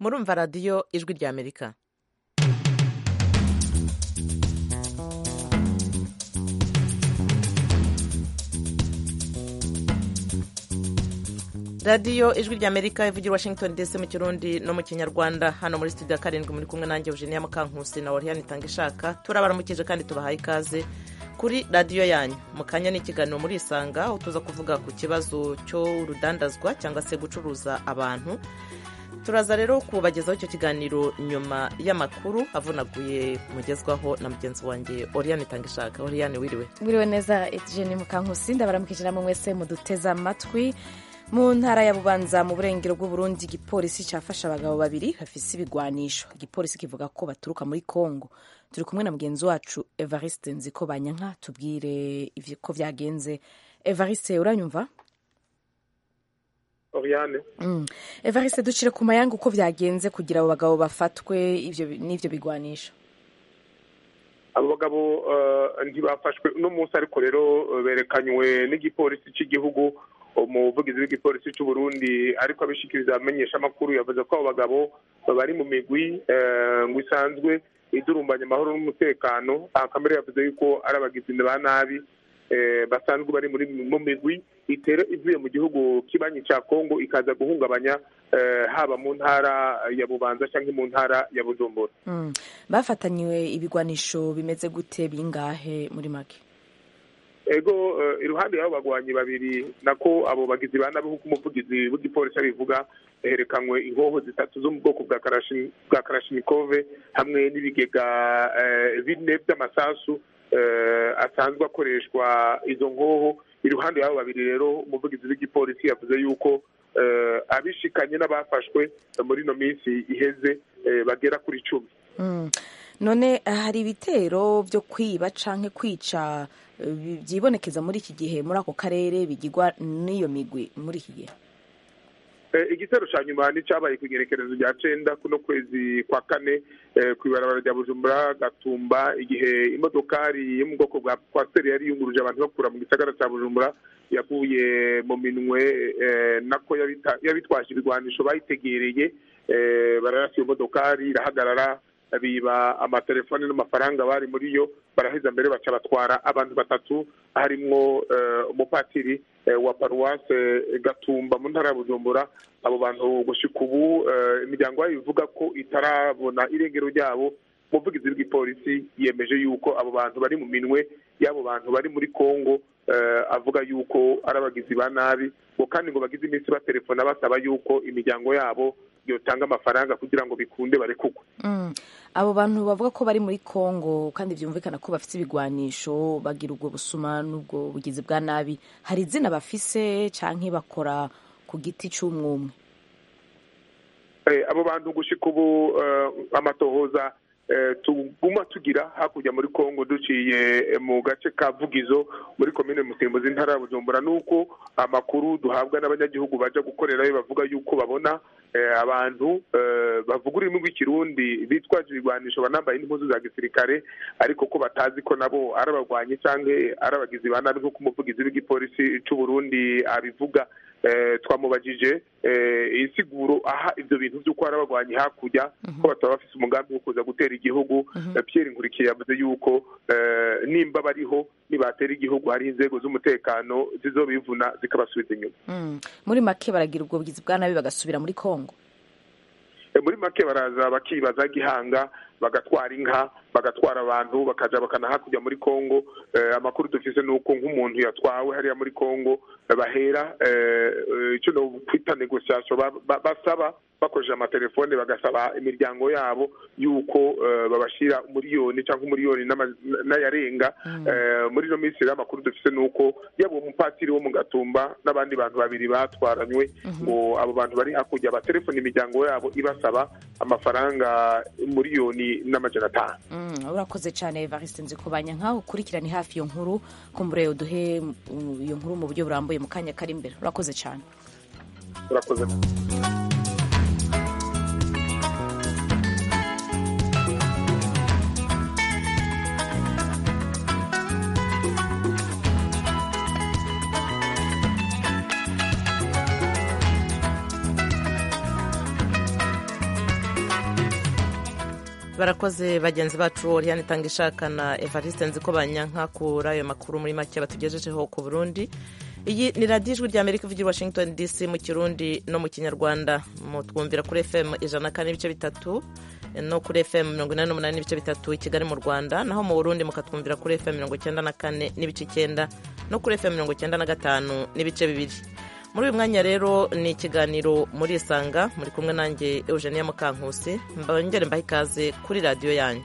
murumva radiyo ijwi rya amerika radiyo ijwi rya amerika ivugira washington dc mu kirundi no mu kinyarwanda hano muri studio ya karindwi muri kumwe nanjye eugenia mukankusi na oriane itanga ishaka turabaramukije kandi tubahaye ikaze kuri radiyo yanyu mu kanya n'ikiganiro muri isanga aho tuza kuvuga ku kibazo cy'urudandazwa cyangwa se gucuruza abantu turaza rero kubagezaho icyo kiganiro nyuma y'amakuru avunaguye mugezwaho na mugenzi wanjye oriane itanga ishaka oriane wiriwe wiriwe neza ejeni mukankusi ndabaramukije namwe mwese muduteze amatwi mu ntara ya bubanza mu burengero bw'uburundi igipolisi cyafashe abagabo babiri bafise ibigwanisho igipolisi kivuga ko baturuka muri congo turi kumwe na mugenzi wacu evariste nziko banyanka tubwire ko byagenze evariste uranyumva oriane mm. evariste ducire ku mayanga uko byagenze kugira abo bagabo bafatwe ivyo n'ivyo bigwanisho abo bagabo uh, ntibafashwe uno munsi ariko rero berekanywe n'igipolisi cy'igihugu umuvugizi w'igipolisi cy'u Burundi ariko abishikiriza abamenyesha amakuru yavuze ko abo bagabo bari mu migwi ngo isanzwe idurumbanya amahoro n'umutekano akamere yavuze yuko ari abagizi ba nabi basanzwe bari muri mu migwi itera ivuye mu gihugu kibanyi cya kongo ikaza guhungabanya haba mu ntara ya bubanza cyangwa mu ntara ya bujumbura bafatanywe ibigwanisho bimeze gute bingahe muri make ego iruhande y'abo bagwanyi babiri nako abo bagizi ba nabi nk'uko umuvugizi w'igipolisi abivuga herekanywe inkoho zitatu zo mu bwoko bwa karashinikove hamwe n'ibigega bine by'amasasu asanzwe akoreshwa izo nkoho iruhande y'abo babiri rero umuvugizi w'igipolisi yavuze yuko abishikanye n'abafashwe muri ino minsi iheze bagera kuri icumi none hari ibitero byo kwiba canke kwica byibonekeza muri iki gihe muri ako karere bigirwa n'iyo migwi muri iki gihe igitero cya nyuma n'icyabaye ku igerekerezo rya cenda kuno kwezi kwa kane ku ibarabara rya bujumbura gatumba igihe imodokari yo mu bwoko bwa kwasiteri yari yunguruje abantu bakura mu gisagara cya bujumbura yaguye mu minwe nako yabitwaje ibigwanisho bayitegereye bararasa iyo modokari irahagarara biba amatelefone n'amafaranga bari muri yo baraheza mbere baca batwara abantu batatu harimwo umupatiri wa paruwase gatumba mu ntara ya bujumbura abo bantu gushika ubu imiryango yabo ivuga ko itarabona irengero ryabo umuvugizi w'igipolisi yemeje yuko abo bantu bari mu minwe y'abo bantu bari muri congo avuga yuko ari abagizi ba nabi ngo kandi ngo bagize iminsi batelefona basaba yuko imiryango yabo yotanga amafaranga kugira ngo bikunde barekugwe abo bantu bavuga ko bari muri congo kandi byumvikana ko bafite ibigwanisho bagira ubwo busuma n'ubwo bugizi bwa nabi hari izina bafise canke bakora ku giti c'umwumwe abo bantu gushika ubu amatohoza tuguma tugira hakurya muri congo duciye mu gace ka vugizo muri komine musimbuzi intara ya bujumbura nuko amakuru duhabwa n'abanyagihugu baja gukorerayo bavuga yuko babona abantu bavuga ururimi rw'ikirundi bitwaje ibigwanisho banambaye n'impuzu za gisirikare ariko ko batazi ko nabo ari abagwanyi cyangwa ari abagizi ba nabi nk'uko umuvugizi w'igipolisi c'u Burundi abivuga twamubajije insiguro aha ibyo bintu by'uko hari abagwanyi hakurya ko bataba bafise umugambi wo kuza gutera igihugu Pierre Nkurikiye yavuze yuko nimba bariho nibatera igihugu hari inzego z'umutekano zizobivuna zikabasubiza inyuma muri make baragira ubwo bugizi bwa nabi bagasubira muri Kongo muri make baraza bakibaza gihanga bagatwara inka bagatwara abantu bakaja bakana hakurya muri Kongo amakuru dufise nuko nk'umuntu yatwawe hariya muri Kongo bahera icyo no kwita negociation basaba bakoresheje amatelefone bagasaba imiryango yabo yuko babashira umuriyoni cyangwa umuriyoni n'ayarenga muri ino minsi rero amakuru dufise nuko yaba uwo mupatiri wo mu gatumba n'abandi bantu babiri batwaranywe ngo abo bantu bari hakurya batelefone imiryango yabo ibasaba amafaranga umuriyoni n'amajana atanu urakoze cyane evariste nzi kubanya nkaho ukurikirane hafi iyo nkuru kumbure uduhe iyo nkuru mu buryo burambuye mu kanya kari imbere urakoze cyane urakoze barakoze bagenzi bacu Oriane Tangishaka na Evariste Nziko Banyanka kuri ayo makuru muri make batugejejeho ku Burundi iyi ni radiyo ijwi rya amerika ivugira washington dc mu kirundi no mu kinyarwanda mutwumvira kuri fm ijana na kane n'ibice bitatu no kuri fm mirongo inani n'umunani n'ibice bitatu i kigali mu rwanda naho mu burundi mukatwumvira kuri fm mirongo icyenda na kane n'ibice icyenda no kuri fm mirongo icyenda na gatanu n'ibice bibiri muri uyu mwanya rero ni ikiganiro muri isanga muri kumwe nanjye eugenia mukankusi mbongere mbahe ikaze kuri radiyo yanyu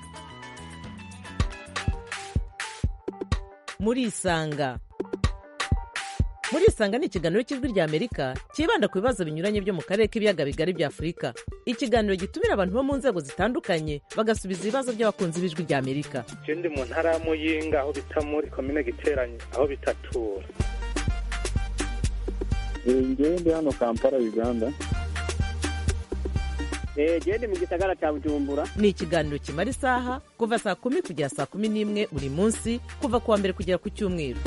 muri isanga muri isanga ni ikiganiro cy'ijwi rya amerika cyibanda ku bibazo binyuranye byo mu karere k'ibiyaga bigari bya afurika ikiganiro gitumira abantu bo mu nzego zitandukanye bagasubiza ibibazo by'abakunzi b'ijwi rya amerika ndi mu ntara ya muyinga aho bita muri komine giteranye aho bitatura ngewe ndi hano kampala uganda gende mu gisagara cya bujumbura ni ikiganiro kimara isaha kuva saa kumi kugera saa kumi n'imwe buri munsi kuva ku wa mbere kugera ku cyumweru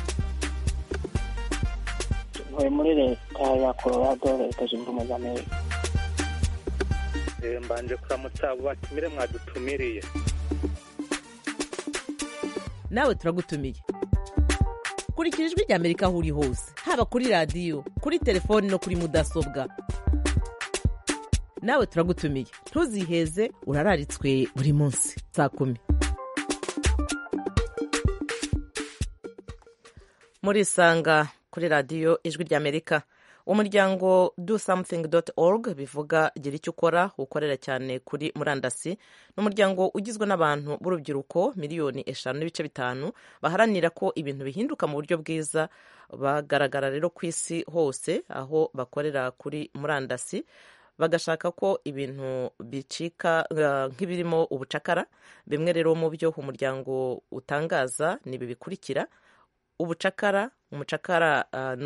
ntuye muri leta ya colorado leta zunze ubumwe za amerika mbanje kuramutsa abo batumire mwadutumiriye nawe turagutumiye kurikira ijwi rya amerika aho uri hose haba kuri radiyo kuri telefoni no kuri mudasobwa nawe turagutumiye ntuziheze urararitswe buri munsi saa kumi muri isanga kuri radiyo ijwi rya amerika umuryango do something org bivuga gira icyo ukora ukorera cyane kuri murandasi ni umuryango ugizwe n'abantu b'urubyiruko miliyoni eshanu n'ibice bitanu baharanira ko ibintu bihinduka mu buryo bwiza bagaragara rero ku isi hose aho bakorera kuri murandasi bagashaka ko ibintu bicika nk'ibirimo ubucakara bimwe rero mu byo umuryango utangaza ni ibi bikurikira ubucakara umucakara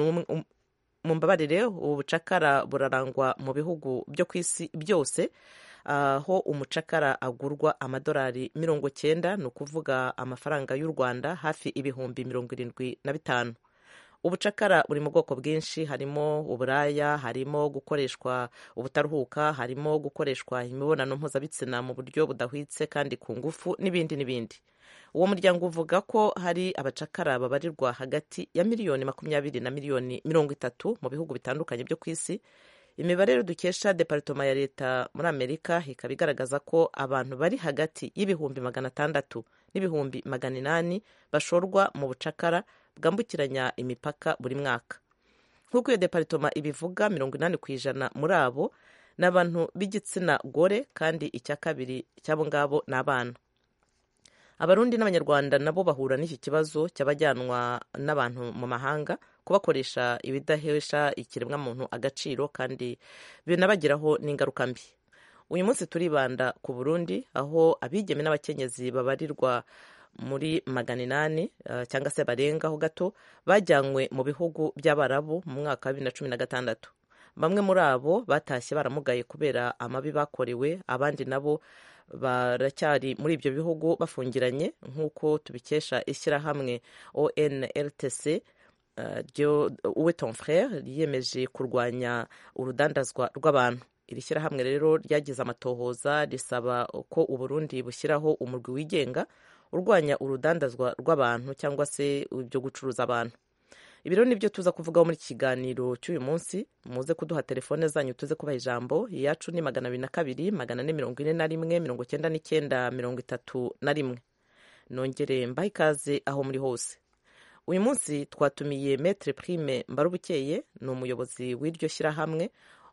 mu mbabarire ubucakara burarangwa mu bihugu byo ku isi byose aho umucakara agurwa amadolari mirongo cyenda ni ukuvuga amafaranga y'u rwanda hafi ibihumbi mirongo irindwi na bitanu ubucakara buri mu bwoko bwinshi harimo uburaya harimo gukoreshwa ubutaruhuka harimo gukoreshwa imibonano mpuzabitsina mu buryo budahwitse kandi ku ngufu n'ibindi n'ibindi uwo muryango uvuga ko hari abacakara babarirwa hagati ya miliyoni makumyabiri na miliyoni mirongo itatu mu bihugu bitandukanye byo ku isi imibare rero dukesha deparitoma ya leta muri amerika ikaba igaragaza ko abantu bari hagati y'ibihumbi magana atandatu n'ibihumbi magana inani bashorwa mu bucakara bwambukiranya imipaka buri mwaka nk'uko iyo deparitoma ibivuga mirongo inani ku ijana muri abo ni abantu b'igitsina gore kandi icya kabiri cy'abo ngabo ni abana abarundi n'abanyarwanda nabo bahura n'iki kibazo cy'abajyanwa n'abantu mu mahanga kubakoresha ibidahesha ikiremwamuntu agaciro kandi binabagiraho n'ingaruka mbi uyu munsi turibanda ku burundi aho abigeme n'abakenyezi babarirwa muri magana inani cyangwa se barengaho gato bajyanywe mu bihugu by'abarabu mu mwaka wa bibiri na cumi na gatandatu bamwe muri abo batashye baramugaye kubera amabi bakorewe abandi nabo baracyari muri ibyo bihugu bafungiranye nk'uko tubikesha ishyirahamwe onltc uwe ton frere yiyemeje kurwanya urudandazwa rw'abantu iri shyirahamwe rero ryagize amatohoza risaba ko uburundi bushyiraho umurwi wigenga urwanya urudandazwa rw'abantu cyangwa se ibyo gucuruza abantu ibi rero nibyo tuza kuvugaho muri iki kiganiro cy'uyu munsi muze kuduha telefone zanyu tuze kubaha ijambo iyacu ni magana abiri na kabiri magana ane mirongo ine na rimwe mirongo icyenda n'icyenda mirongo itatu na rimwe nongere mbahe ikaze aho muri hose uyu munsi twatumiye metre prime mbarubukeye ni umuyobozi w'iryo shyirahamwe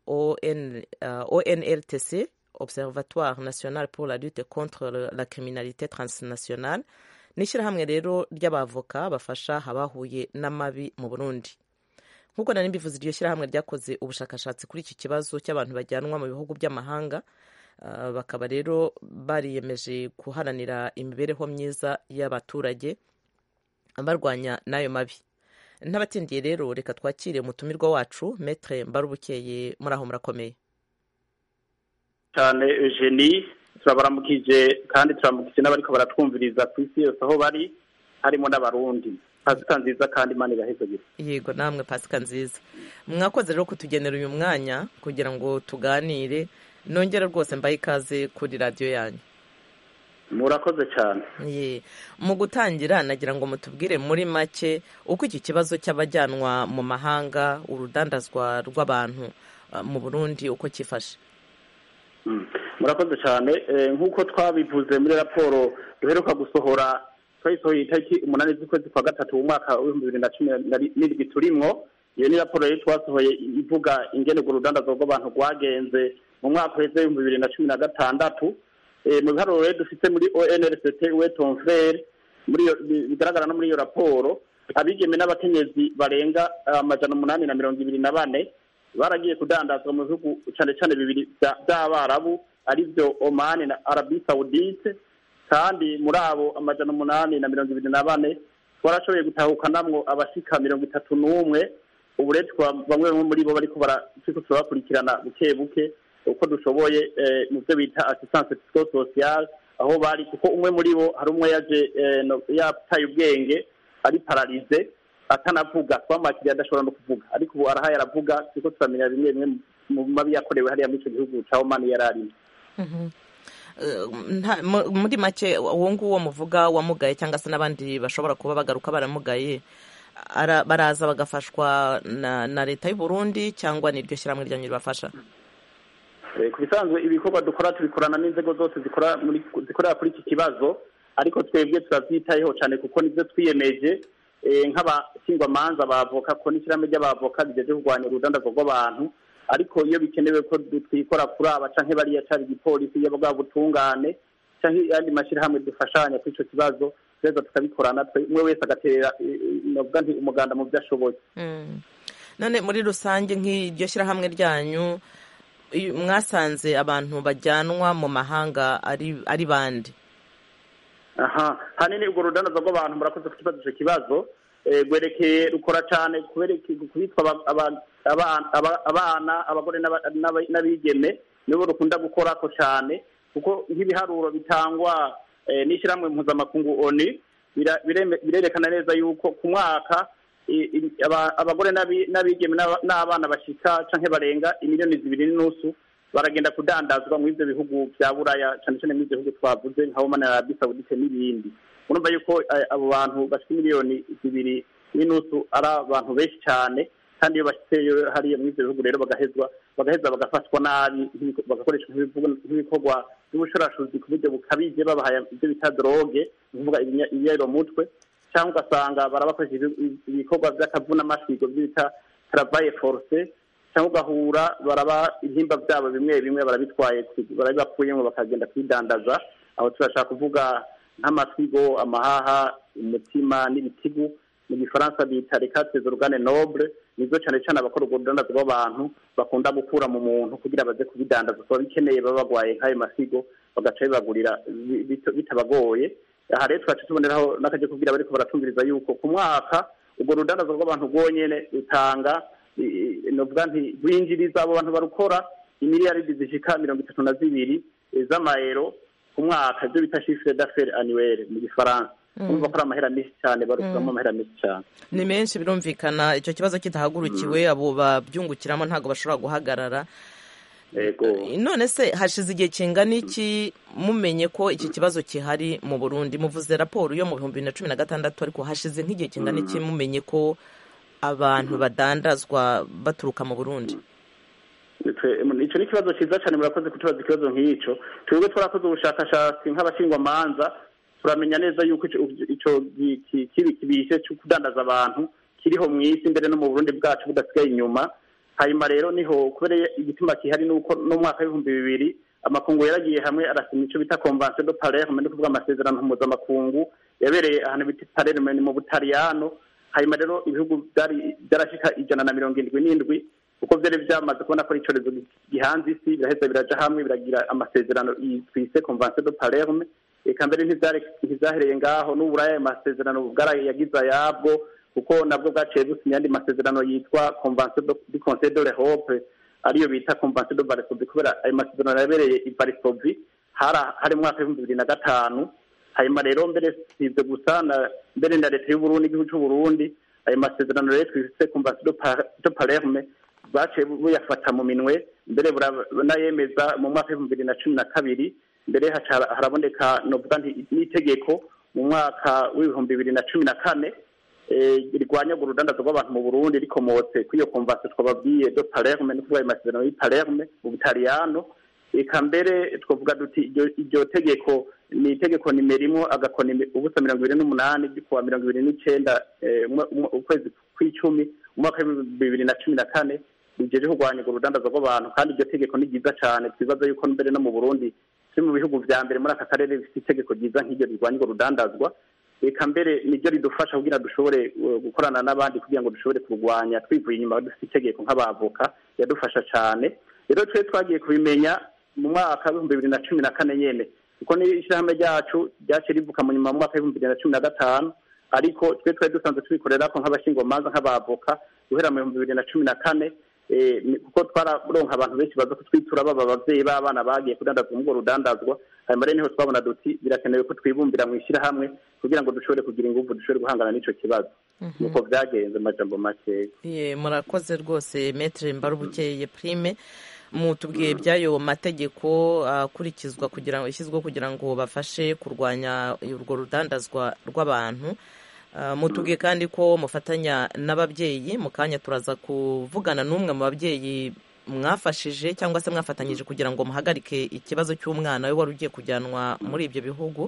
onltc observatoire national pour la lutte contre la criminalité transnationale ni ishyirahamwe rero ry'abavoka bafasha abahuye n'amabi mu burundi nk'uko nari mbivuze iryo shyirahamwe ryakoze ubushakashatsi kuri iki kibazo cy'abantu bajyanwa mu bihugu by'amahanga bakaba rero bariyemeje guharanira imibereho myiza y'abaturage barwanya n'ayo mabi n'abatindiye rero reka twakire umutumirwa wacu metre mbarubukeye muri aho murakomeye cyane eugenie turabaramukije kandi turamukije n'abariko baratwumviriza ku isi yose aho bari harimo n'abarundi pasika nziza kandi imana ibahezagire yego namwe pasika nziza mwakoze rero kutugenera uyu mwanya kugira ngo tuganire nongere rwose mbahe ikaze kuri radiyo yanyu murakoze cyane Ye. mu gutangira nagira ngo mutubwire muri make uko iki kibazo cy'abajyanwa mu mahanga urudandazwa rw'abantu ah, mu burundi uko cyifashe Mm. murakoze cyane Eh, nk'uko twabivuze muri raporo duheruka gusohora twayisohoye itariki umunani z'ukwezi kwa gatatu mu mwaka w'ibihumbi bibiri na cumi na ri- n'indwi turimwo iyo ni raporo rero twasohoye ivuga ingene urwo rudandazwa rw'abantu rwagenze mu mwaka uheze w'ibihumbi bibiri na cumi na gatandatu Eh, mu biharuro rero dufite muri onrct weton frere muri iyo bi- bigaragara no muri iyo raporo abigeme n'abakenyezi barenga amajana umunani na mirongo ibiri na bane baragiye kudandazwa mu bihugu cyane cyane bibiri bya- by'abarabu aribyo omani na arabi saudite kandi muri abo amajana umunani na mirongo ibiri na bane twarashoboye gutahukanamwo abashika mirongo itatu n'umwe ubu rero tukaba bamwe bamwe muri bo bariko bara- turiko turabakurikirana buke buke uko dushoboye eh, mu byo bita assistance psychosociale aho bari kuko umwe muri bo hari umwe yaje eh, no- yataye ubwenge ari pararize atanavuga twamwakiriye adashobora no kuvuga ariko ubu arahaye aravuga turiko turamenya bimwe bimwe mu mabi yakorewe hariya muri ico gihugu ca omani yari arimo Eh, nta- mu- muri make uwo nguwo muvuga wamugaye cyangwa se n'abandi bashobora kuba bagaruka baramugaye ara- baraza bagafashwa na, na leta y'u Burundi cyangwa niryo shyirahamwe ryanyu ribafasha Eh, ku bisanzwe ibikorwa dukora tubikorana n'inzego zose zikora muri zikorera kuri iki kibazo ariko twebwe turabyitayeho cyane kuko nibyo twiyemeje eh, nk'abashingwamanza bavoka ko n'ishyirahamwe ry'abavoka rigejeje kurwanya urudandazwa rw'abantu ariko iyo bikenewe ko du- twikora kuri aba canke bariya cari igipolisi yaba bwa butungane canke ayandi mashyirahamwe dufashanya kuri ico kibazo tureza tukabikorana twe- umwe wese agatera eh, eh, novuga nti umuganda mu vyo ashoboye Mm. none muri rusange nk'iryo shyirahamwe ryanyu iyo mwasanze abantu bajyanwa mu mahanga ari ari bande aha hanini urwo rudandaza rw'abantu murakoze kukibaza ico kibazo eh, rwerekeye rukora cane kubereke- kubitwa aba- aba- aba- aba- abana abagore n'aba- n'aba- n'abigeme nibo rukunda gukorako cane kuko nk'ibiharuro bitangwa eh, n'ishyirahamwe mpuzamakungu oni bira- bireme- birerekana neza yuko ku mwaka i- i- aba- abagore n'abi- n'abigeme n'aba- n'abana bashika canke barenga imiliyoni zibiri n'inusu baragenda kudandazwa mu ivyo bihugu vya buraya cane cane mu ivyo bihugu twavuze nka Oman na Arabie Saoudite n'ibindi urumva yuko eh, abo bantu bashika miliyoni zibiri n'inusu ari abantu benshi cane kandi iyo bashitseyo hariya mu ivyo bihugu rero bagahezwa bagaheza bagafatwa nabi nk'ibiko- bagakoreshwa nk'ibivugo- nk'ibikorwa by'ubushurashuzi ku buryo bukabije babahaye ibyo bita droge ni ukuvuga ibinya- ibiyayuramutwe cyangwa ugasanga barabakoresha ibi- ibikorwa by'akavunamasigo byo bita travaye force cyangwa ugahura baraba ibihimba byabo bimwe bimwe barabitwaye barabibakuyemo bakagenda kwidandaza aho turashaka kuvuga nk'amasigo amahaha umutima n'ibitigu mu gifaransa bita recate organe noble nizo cyane cyane abakora urwo rudandazo rw'abantu bakunda gukura mu muntu kugira baze kubidandaza kuba bikeneye baba bagwaye nk'ayo masigo bagaca bibagurira bi- bito- bitabagoye aha rero twaca tuboneraho n'akajya kubwira bariko baratumviriza yuko ku mwaka urwo rudandazo rw'abantu rwonyene rutanga i- i- novuga nti rwinjiriza abo bantu barukora imiliyaridi zishika mirongo itatu na zibiri eh, z'amayero ku mwaka ibyo bita chiffre d'affaires annuelle mu gifaransa urumva ko ari amahera menshi cyane barukuramo amahera menshi cyane ni menshi birumvikana icyo kibazo kidahagurukiwe abo babyungukiramo ntabwo bashobora guhagarara yego none se hashize igihe kingana iki mumenye ko iki kibazo gihari mu burundi muvuze raporo yo mu bihumbi bibiri na cumi na gatandatu ariko hashize nk'igihe kingana iki mumenye ko abantu badandazwa baturuka mu burundi Twe- ico ni ikibazo cyiza cyane murakoze kutubaza ikibazo nk'ico twebwe twarakoze ubushakashatsi nk'abashingwamanza turamenya neza yuko ico ico gi- ki- kibi kibishe cyo kudandaza abantu kiriho mu isi mbere no mu burundi bwacu budasigaye inyuma hanyuma rero niho kubera igituma kihari nuko no mu mwaka w'ibihumbi bibiri amakungu yaragiye hamwe arasinya ico bita convention de palerme ni kuvuga amasezerano mpuzamakungu yabereye ahantu bita palerme ni mu butaliyano hanyuma rero ibihugu byari byarashika ijana na mirongo indwi n'indwi kuko byari byamaze kubona ko ari icyorezo gihanze isi biraheza biraja hamwe biragira amasezerano i- twise convention de palerme eka mbere ntivyari- ntivyahereye ngaho n'uburaya ayo masezerano bwarayagize ayabwo kuko nabwo bwaciye businya andi masezerano yitwa convention do- du conseil de l'europe ariyo bita convention de varsovie kubera ayo masezerano yabereye i varsovie hari hari mu mwaka w'ibihumbi bibiri na gatanu hanyuma rero mbere si ibyo gusa na mbere na leta y'uburundi igihugu c'uburundi ayo masezerano rero twise convention de Pa- de palerme baciye buyafata mu minwe mbere burayemeza mu mwaka w'ibihumbi bibiri na cumi na kabiri mbere haca haraboneka novuga nti n'itegeko mu mwaka w'ibihumbi bibiri na cumi na kane eh, rirwanya urwo rudandazo rw'abantu mu burundi rikomotse kuri iyo konvasiyo twababwiye do palerme ni kuvuga ayo masezerano y'i palerme mu butaliyano eka mbere twavuga duti iryo- iryo tegeko ni itegeko nimero imwe agakoni ubusa mirongo ibiri n'umunani ry'ukuwa mirongo ibiri n'icenda eh, umwe- umwe- ukwezi kw'icumi umwaka w'ibihumbi bibiri na cumi na kane rijeje kurwanya urwo rudandazo rw'abantu kandi iryo tegeko ni ryiza cane twibaza yuko mbere no mu burundi turi mu bihugu vya mbere muri aka karere bifite itegeko ryiza nk'iryo rirwanya urwo rudandazwa reka mbere niryo ridufasha kugira dushobore uh, gukorana n'abandi kugira ngo dushobore kurwanya twivuye inyuma dufite itegeko nk'abavoka yadufasha cane rero twe twagiye kubimenya mu mwaka w'ibihumbi bibiri na cumi na kane nyene kuko ni ishyirahamwe ryacu ryaciye rivuka mu nyuma mu mwaka w'ibihumbi bibiri na cumi na gatanu ariko twe twari dusanzwe tubikorerako nk'abashingomanza nk'abavoka guhera mu bihumbi bibiri na cumi na kane eh, ni- kuko twararonka abantu benshi baza kutwitura baba abavyeyi b'abana bagiye kudandazwa muri urwo rudandazwa hanyuma rero niho twabona duti birakenewe ko twibumbira mu ishyirahamwe kugira ngo dushobore kugira inguvu dushobore guhangana n'ico kibazo nuko vyagenze mu majambo makeya Ye, murakoze rwose metere mbarubukeye prime mutubwiye by'ayo mategeko akurikizwa kugira ngo ishyizweho kugira ngo bafashe kurwanya urwo rudandazwa rw'abantu Ah, mutubwiye kandi ko mufatanya n'ababyeyi mu kanya turaza kuvugana n'umwe mu babyeyi mwafashije cyangwa se mwafatanyije kugira ngo muhagarike ikibazo cy'umwana we wari ugiye kujyanwa muri ibyo bihugu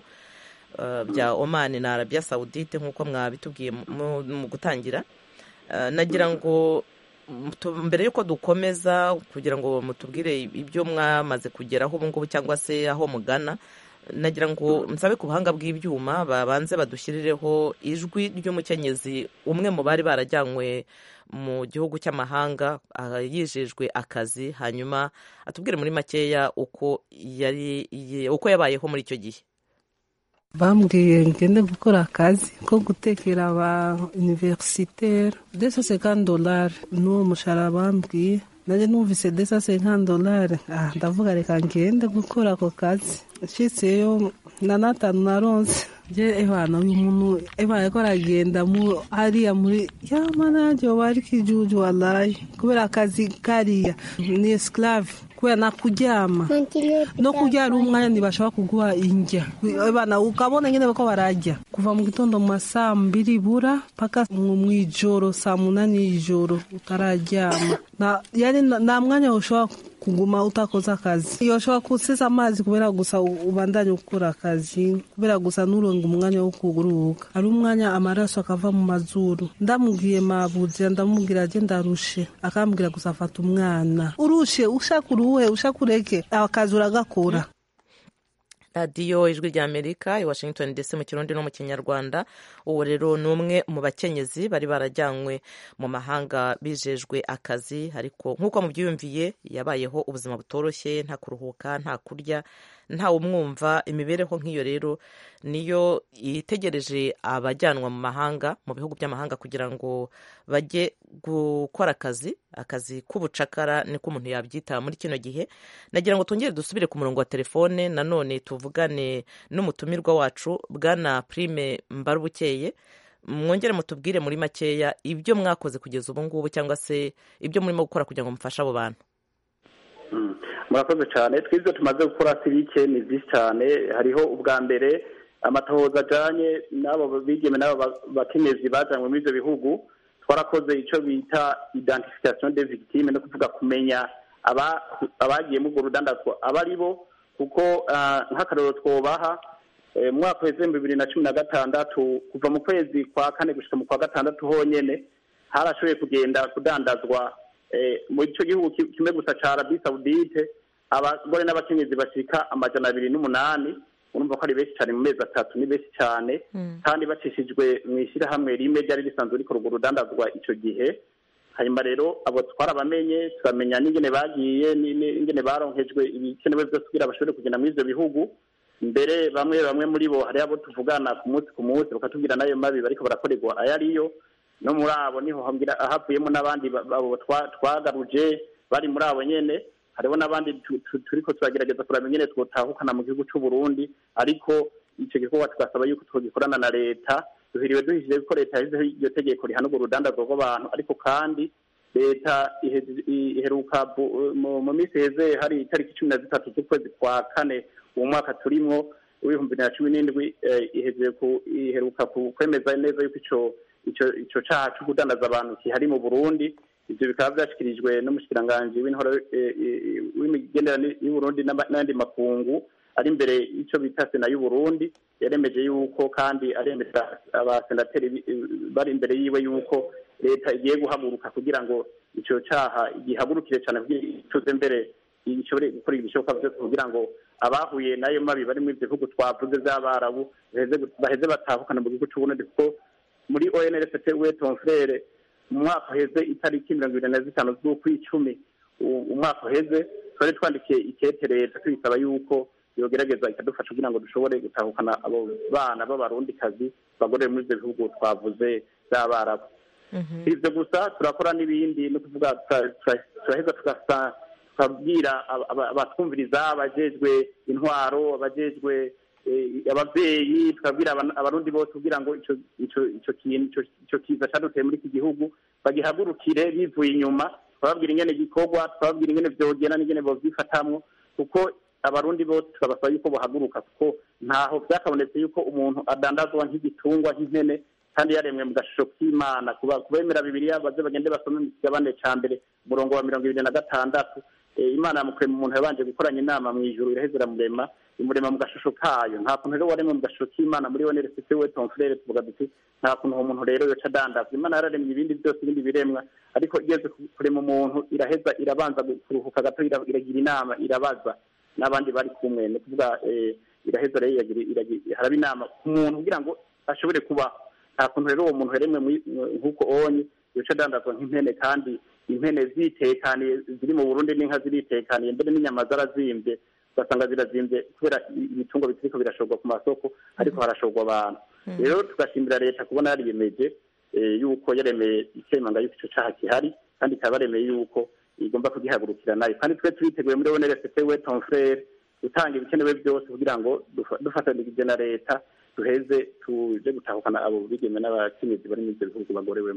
ah, bya Oman na Arabia Saudite nk'uko mwabitubwiye mu- mu gutangira Ah, nagira ngo mutu- mbere y'uko dukomeza kugira ngo mutubwire ibyo mwamaze kugeraho ubu ngubu cyangwa se aho mugana nagira ngo nsabe ku buhanga bw'ibyuma babanze badushyirireho ijwi ry'umukenyezi umwe mu bari barajyanywe mu gihugu cy'amahanga ah, yijejwe akazi hanyuma atubwire muri makeya uko yari ye- uko yabayeho muri icyo gihe bambwiye ngende gukora akazi ko gutekera aba universitaire desa senkani dolari n'uwo mushahara bambwiye nanjye numvise desa senkani dolari ah ndavuga reka ngende gukora ako kazi nshitseyo na natanu naronse je ebana uyu muntu ebana ko aragenda mu hariya muri yama nanjye yoba ari kijuju walayi kubera akazi kariya ni esclave kubera nakuryama no kurya ari umwanya ntibashobora kuguha indya bana ukabona nyine ko barajya kuva mu gitondo mu ma saa mbiri bura paka mu mu ijoro saa munani y'ijoro utararyama Na- yani na- nta mwanya ushobora kuguma utakoze akazi yoshobora kusesa amazi kubera gusa u- ubandanye gukora akazi kubera gusa nuronga umwanya wo kuruhuka ari umwanya amaraso akava mu mazuru ndamubwiye mabuzira ndamubwira je ndarushe akambwira gusa afata umwana urushe ushaka uruhe ushaka ureke akazi uragakora radiyo ijwi rya amerika i washington dc mu kirundi no mu kinyarwanda uwo rero ni umwe mu bakenyezi bari barajyanywe mu mahanga bijejwe akazi ariko nk'uko mubyiyumviye yabayeho ubuzima butoroshye nta kuruhuka nta kurya nta umwumva imibereho nk'iyo rero niyo itegereje abajyanwa mu mahanga mu bihugu by'amahanga kugira ngo bajye gukora akazi akazi k'ubucakara niko umuntu yabyita muri kino gihe nagira ngo twongere dusubire ku murongo wa telefone nanone tuvugane n'umutumirwa wacu bwana prime mbarubukeye mwongere mutubwire muri makeya ibyo mwakoze kugeza ubu ngubu cyangwa se ibyo murimo gukora kugira ngo mufashe abo bantu Mm. murakoze cyane twibyo tumaze gukora si bike ni byinshi cyane hariho ubwa mbere amatohoza ajyanye n'abo bigeme n'abo ba- bakenyezi bajanywe muri ibyo bihugu twarakoze icyo bita identification de victime no kuvuga kumenya aba- abagiye muri urwo rudandazwa aba ari bo kuko ah, nk'akarero twobaha eh, mu mwaka w'ibihumbi bibiri na cumi na gatandatu kuva mu kwezi kwa kane gushyika mu kwa gatandatu honyine harashoboye kugenda kudandazwa eh, mu icyo gihugu ki- kimwe gusa ca arabi saudite abagore n'abakenyezi bashika amajana abiri n'umunani urumva ko ari benshi cyane mu mezi atatu ni benshi cyane kandi bacishijwe mu ishyirahamwe rimwe ryari risanzwe rikora urwo rudandazwa icyo gihe hanyuma rero abo twarabamenye turamenya n'ingene bagiye ni- ni- n'ingene baronkejwe ibikenewe byose kugira bashobore kugenda muri ibyo bihugu mbere bamwe bamwe muri bo hari abo tuvugana ku munsi ku munsi bakatubwira n'ayo mabi bariko barakorerwa ayo ariyo no muri abo niho hambwira havuyemo n'abandi ba- abo twa- twagaruje bari muri abo nyene hariho n'abandi tu- tu- turiko turagerageza kuraba ingene twotahukana mu gihugu c'u Burundi ariko ico gikorwa tugasaba yuko twogikorana na leta duhiriwe duhishije ko leta yashyizeho iryo tegeko rihana urwo rudandazwa rw'abantu ariko kandi leta ihe- i- iheruka bu- mu mu minsi heze hari itariki cumi na zitatu z'ukwezi kwa kane uwo mwaka turimwo w'ibihumbi bibiri na cumi n'indwi iheze iheruka kwemeza neza yuko ico ico ico caha co kudandaza abantu kihari mu burundi ivyo bikaba vyashikirijwe n'umushikiranganji w'intore w'imigenderanire y'uburundi n'ayandi makungu ari imbere y'ico bita sena y'uburundi yaremeje yuko kandi aremeza abasenateri bari imbere yiwe yuko leta igiye guhaguruka kugira ngo ico caha gihagurukire cane kugira ituze mbere gishobore gukora ibishoboka byose kugira ngo abahuye n'ayo mabi bari muri ivyo bihugu twavuze vy'abarabu baheze batahukana mu gihugu c'uburundi kuko muri onrft we ton frere mu mwaka uheze itariki mirongo ibiri na zitanu z'ukwicumi umwaka uheze twari twandikiye ikete leta tuyisaba yuko yogerageza ikadufasha kugira ngo dushobore gutahukana abo bana b'abarundikazi bagorere muri ivyo bihugu twavuze vy'abarabu ivyo gusa turakora n'ibindi no kuvuga turaheza tukabwira abatwumviriza abajejwe intwaro abajejwe abavyeyi tukabwira abarundi bose kugira ngo ico kintu ico kiza caduteye muri iki gihugu bagihagurukire bivuye inyuma twababwira ingene gikorwa twababwira ingene vyogenda n'ingene bovyifatamwo kuko abarundi bose turabasaba yuko bahaguruka kuko ntaho vyakabonetse yuko umuntu adandazwa nk'igitungwa nk'impene kandi yaremwe mu gashusho k'imana kubemera bibiriya baze bagende basome mu kigabane ca mbere umurongo wa mirongo ibiri na gatandatu imana yamukurema umuntu yabanje gukoranya inama mu ijuru iraheza iramurema imurema mu gashusho kayo nta kuntu rero waremwe mu gashusho k'imana muri we neresite we ton frere tuvuga duti nta kuntu uwo muntu rero yoca adandazwa imana yararemye ibindi byose ibindi biremwa ariko igeze kurema umuntu iraheza irabanza kuruhuka gato iragira inama irabaza n'abandi bari kumwe ni kuvuga iraheza rero haraba inama ku muntu kugira ngo ashobore kubaho nta kuntu rero uwo muntu yaremwe nk'uko onye yoca adandazwa nk'impene kandi impene zitekaniye ziri mu burundi n'inka ziritekaniye mbere n'inyama zarazimbye ugasanga zirazimbye kubera ibitungo bitiriko birashorwa ku masoko ariko harashorwa abantu rero tugashimira leta kubona yariyemeje yuko yaremeye ikemanga yuko ico caha gihari kandi ikaba yaremeye yuko igomba kugihagurukira nayo kandi twe turiteguye muri oneresete we ton frere gutanga ibikenewe byose kugira ngo dufatanirije na leta duheze tuje gutahukana abo bigeme n'abakenyezi bari muri ivyo bihugu bagorewemo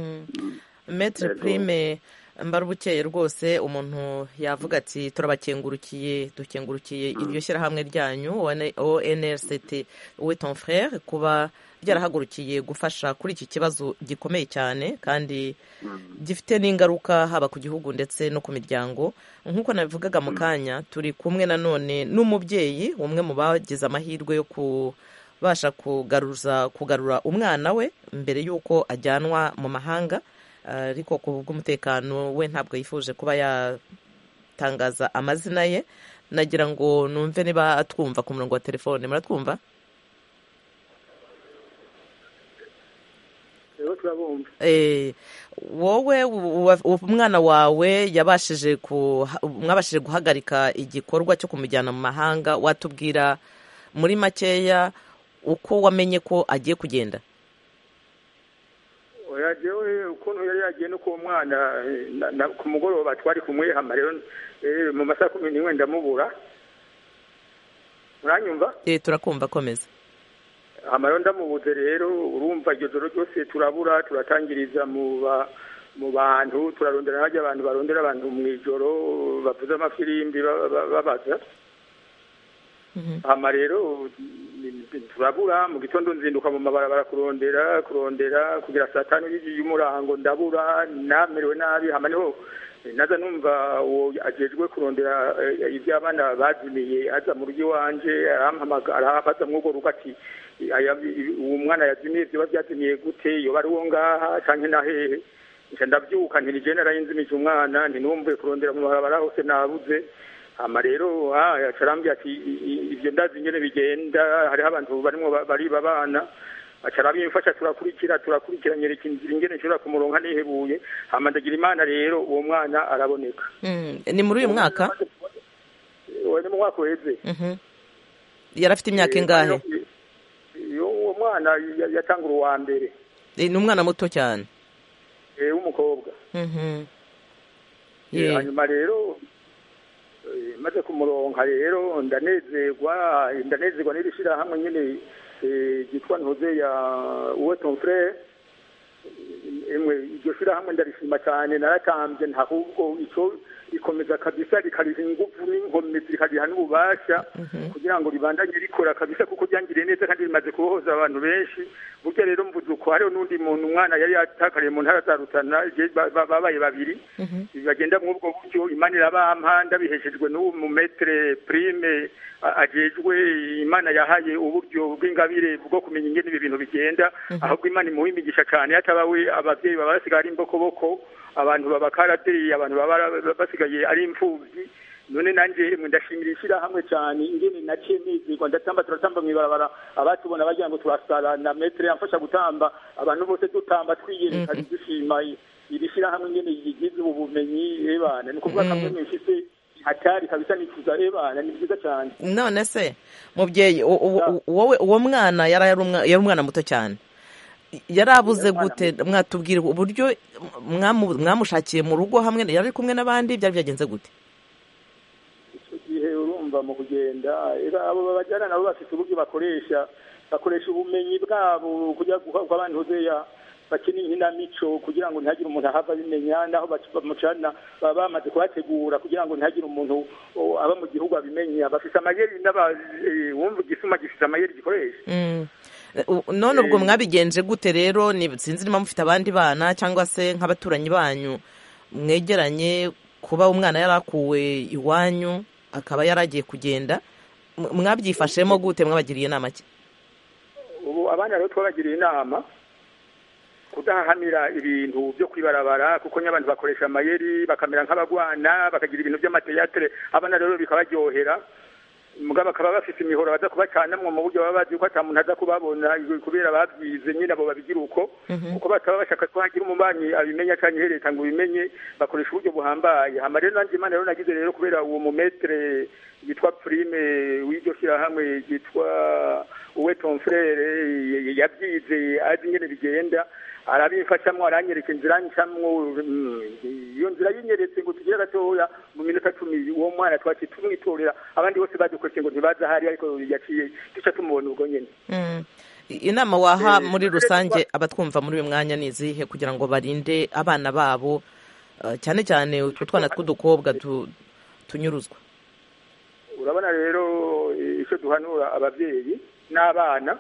metre prime mbarubukeye rwose umuntu yavuga ati turabakengurukiye dukengurukiye iryo shyirahamwe ryanyu onrct we ton frere kuba ryarahagurukiye gufasha kuri iki kibazo gikomeye cyane kandi gifite n'ingaruka haba ku gihugu ndetse no ku miryango nk'uko nabivugaga mu kanya turi kumwe nanone n'umubyeyi umwe mu bagize amahirwe yo kubasha kugaruza kugarura umwana we mbere y'uko ajyanwa mu mahanga ariko ku bw'umutekano we ntabwo yifuje kuba yatangaza amazina ye nagira ngo numve niba atwumva ku murongo wa telefone muratwumva wowe umwana wawe yabashije mwabashije guhagarika igikorwa cyo kumujyana mu mahanga watubwira muri makeya uko wamenye ko agiye kugenda yajewe ukuntu yari yagiye no ku mwana ku mugoroba twari kumwehama rero mu masaha kumi n'imwe ndamubura muranyumva turakumva komeza rero ndamubuze rero urumva iryo joro ryose turabura turatangiriza mu mu bantu turarondera hajya abantu barondera abantu mu ijoro bavuze amafirimbi babaza hama rero turabura mu gitondo nzinduka mu mabarabara kurondera kurondera kugira saa tanu y'umurango ndabura namerewe nabi hama niho naza numva uwo ajejwe kurondera ibyo abana bazimiye aza mu rugo iwanje arampamagara abaza mw'urwo rugo ati uwo mwana yazimiye vyoba vyazimiye gute yoba ari uwo ngaha canke na hehe nca ndavyuka nti nije narayinzimije umwana ntinumvuye kurondera mu mabarabara hose nabuze hama rero acarambye ati ivyo ndazi ingene bigenda hariho abantu barimwo bariba abana acarabimfasha turakurikira turakurikira nyereka inzira ingene nshobora kumuronka nihebuye hama ndagira imana rero uwo mwana araboneka ni muri uyu mwaka ni mu mwaka uheze yari afite imyaka ingahe uwo mwana yatangura uwa mbere ni umwana muto cyane w'umukobwa hanyuma rero maze kumuronka rero ndanezerwa ndanezerwa n'iri shyirahamwe nyine ryitwa ntuze ya uwe ton frere imwe iryo shyirahamwe ndarishima cyane naratambye ahubwo icyo rikomeza kabisa rikariha ingufu n'inkomezi rikariha n'ububasha kugira ngo ribandanye rikora kabisa kuko ryangiriye neza kandi rimaze kubohoza abantu benshi burya rero mvuze uko hariho n'undi muntu umwana yari yatakariye mu ntara za rutana je- ba- ba- babaye babiri bagenda muri ubwo buryo imana irabampa ndabiheshejwe n'uwo mu metere prime a- ajejwe imana yahaye uburyo bw'ingabire bwo kumenya ingene ibi bintu bigenda ahubwo imana imuha imigisha cyane yatabawe abavyeyi baba basigaye ari imbokoboko abantu baba karaderi abantu baba bara- basigaye ari imfuvyi none nanje mwe ndashimira ishyirahamwe cyane ingene naciye nizigwa ndatamba turatamba mw'ibarabara abatubona bagira ngo turasara na metere yamfasha gutamba abantu bose dutamba twiyerekana dushima iri shyirahamwe ingene rigize ubu bumenyi ebana ni ukuvuga kamwe mwifise hatari kabisa nifuza ebana ni byiza cyane none se mubyeyi u- u- u- wowe uwo mwana yari ari umwa- yari umwana muto cyane yari abuze gute mwatubwira uburyo mwamu- mwamushakiye mu rugo hamwe yari ari kumwe n'abandi byari byagenze gute icyo gihe urumva mu kugenda era abo bajyana nabo bafite uburyo bakoresha bakoresha ubumenyi bwabo kugira guha abantu uzeya bakina inkinamico kugira ngo ntihagire umuntu ahava abimenya naho bac- bamucana baba bamaze kuhategura kugira ngo ntihagire umuntu o, aba mu gihugu abimenya bafite amayeri n'aba eh, wumva igisuma gifite amayeri gikoresha Mm. U- none ubwo mwabigenje gute rero ni sinzi niba mufite abandi bana cyangwa se nk'abaturanyi banyu mwegeranye kuba umwana yari akuwe iwanyu akaba yari agiye kugenda M- mwabyifashemo gute mwabagiriye inama ki ubu abana rero twabagiriye inama kudahahamira ibintu byo kwibarabara kuko ny'abantu bakoresha amayeri bakamera nk'abagwana bakagira ibintu by'amateyatere abana rero bikabaryohera mugabo bakaba bafite imihoro baza kubacanamwo mu buryo baba bazi ko ata muntu aza kubabona kubera babyize nyine abo babigira uko kuko bataba bashaka ko hagira umubanyi abimenya cyangwa ihereta ngo ubimenye bakoresha uburyo buhambaye hama rero nanjye imana rero nagize rero kubera uwo mumetere yitwa prime w'iryo shyirahamwe yitwa uwe tomfrere yabyize azi ingene bigenda arabimfashamwo aranyereka inzira ncamwo mm, iyo nzira yinyeretse ngo tugire gatoya mu minota cumi uwo mwana twaciye tumwitorera abandi bose badukurikiye ngo ntibaza ahari ariko yaciye duca tumubona ubwo nyene Mm. I- inama waha Eh, muri rero rusange kuba- abatwumva muri uyu mwanya ni izihe kugira ngo barinde abana babo eh, cyane cyane utwo twana tw'udukobwa tu- tunyuruzwa urabona rero eh, icyo duhanura ababyeyi n'abana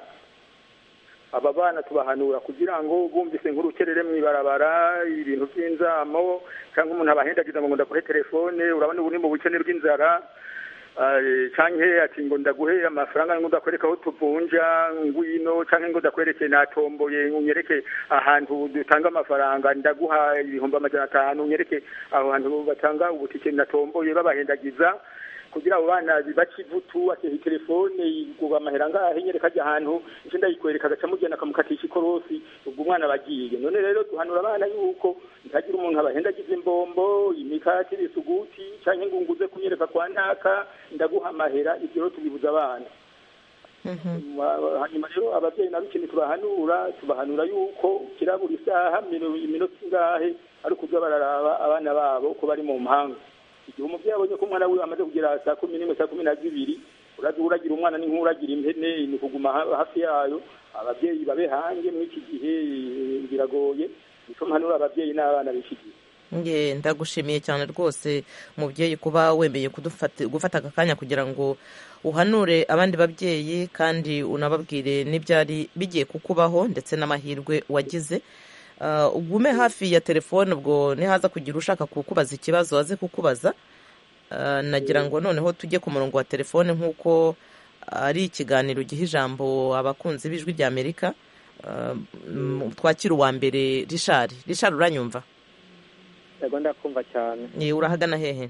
aba bana tubahanura kugira ngo bumvise nk'urukerere mu ibarabara ibintu by'inzamo cyangwa umuntu abahendagiza ngo ndaguhe telefone urabona ubu ni mu bukene bw'inzara eh, canke ati ngo ndaguhe amafaranga ngo ndakwereka aho tuvunja ngwino canke ngo ndakwereke natomboye unyereke ahantu dutanga amafaranga ndaguha ibihumbi amajana atanu unyereke aho hantu batanga ubutike natomboye babahendagiza kugira abo bana baca ivutu ateha telefone yiguba amahera ngahe nyereka ajya ahantu icyo ndayikwereka agaca amugenda akamukatisha ikorosi ubwo umwana bagiye none rero duhanura abana yuko ntihagire umuntu abahendagiza imbombo imikati ibisuguti cyangwa ngo nguze kunyereka kwa ntaka ndaguha amahera ibyo rero tubibuza abana hanyuma rero ababyeyi nabo ikintu tubahanura tubahanura yuko kirabura isaha mino- iminota ingahe ari ukuza bararaba abana babo ko bari mu mpanga igihe umubyeyi abonye ko umwana wiwe amaze kugera saa kumi n'imwe saa kumi na zibiri uraza uragira umwana ni nk'uragira impene ni kuguma ha- hafi yayo ababyeyi babe hange muri iki gihe eh, biragoye nico mpanura ababyeyi n'abana b'iki gihe nge ndagushimiye cyane rwose mubyeyi kuba wemeye kudufata gufata aka kanya kugira ngo uhanure abandi babyeyi kandi unababwire n'ibyari bigiye kukubaho ndetse n'amahirwe wagize Ah, ugume hafi ya telefone ubwo nihaza kugira ushaka kukubaza ikibazo aze kukubaza Ah, nagira ngo noneho tujye ku murongo wa telefone nk'uko ari ikiganiro giha ijambo abakunzi b'ijwi rya amerika Ah, mm, twakira uwa mbere rishari rishari uranyumva yego ndakumva cyane Ye, urahagana hehe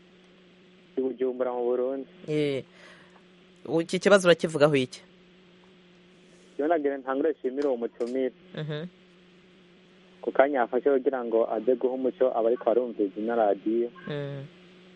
i bujumbura mu burundi Ye. iki kibazo urakivugaho iki iyo nagira ntangure nshimire uwo mutumire Mhm. ku kanya yafashe kugira ngo aze guha umuco abariko barumviriza ino radiyo Mm.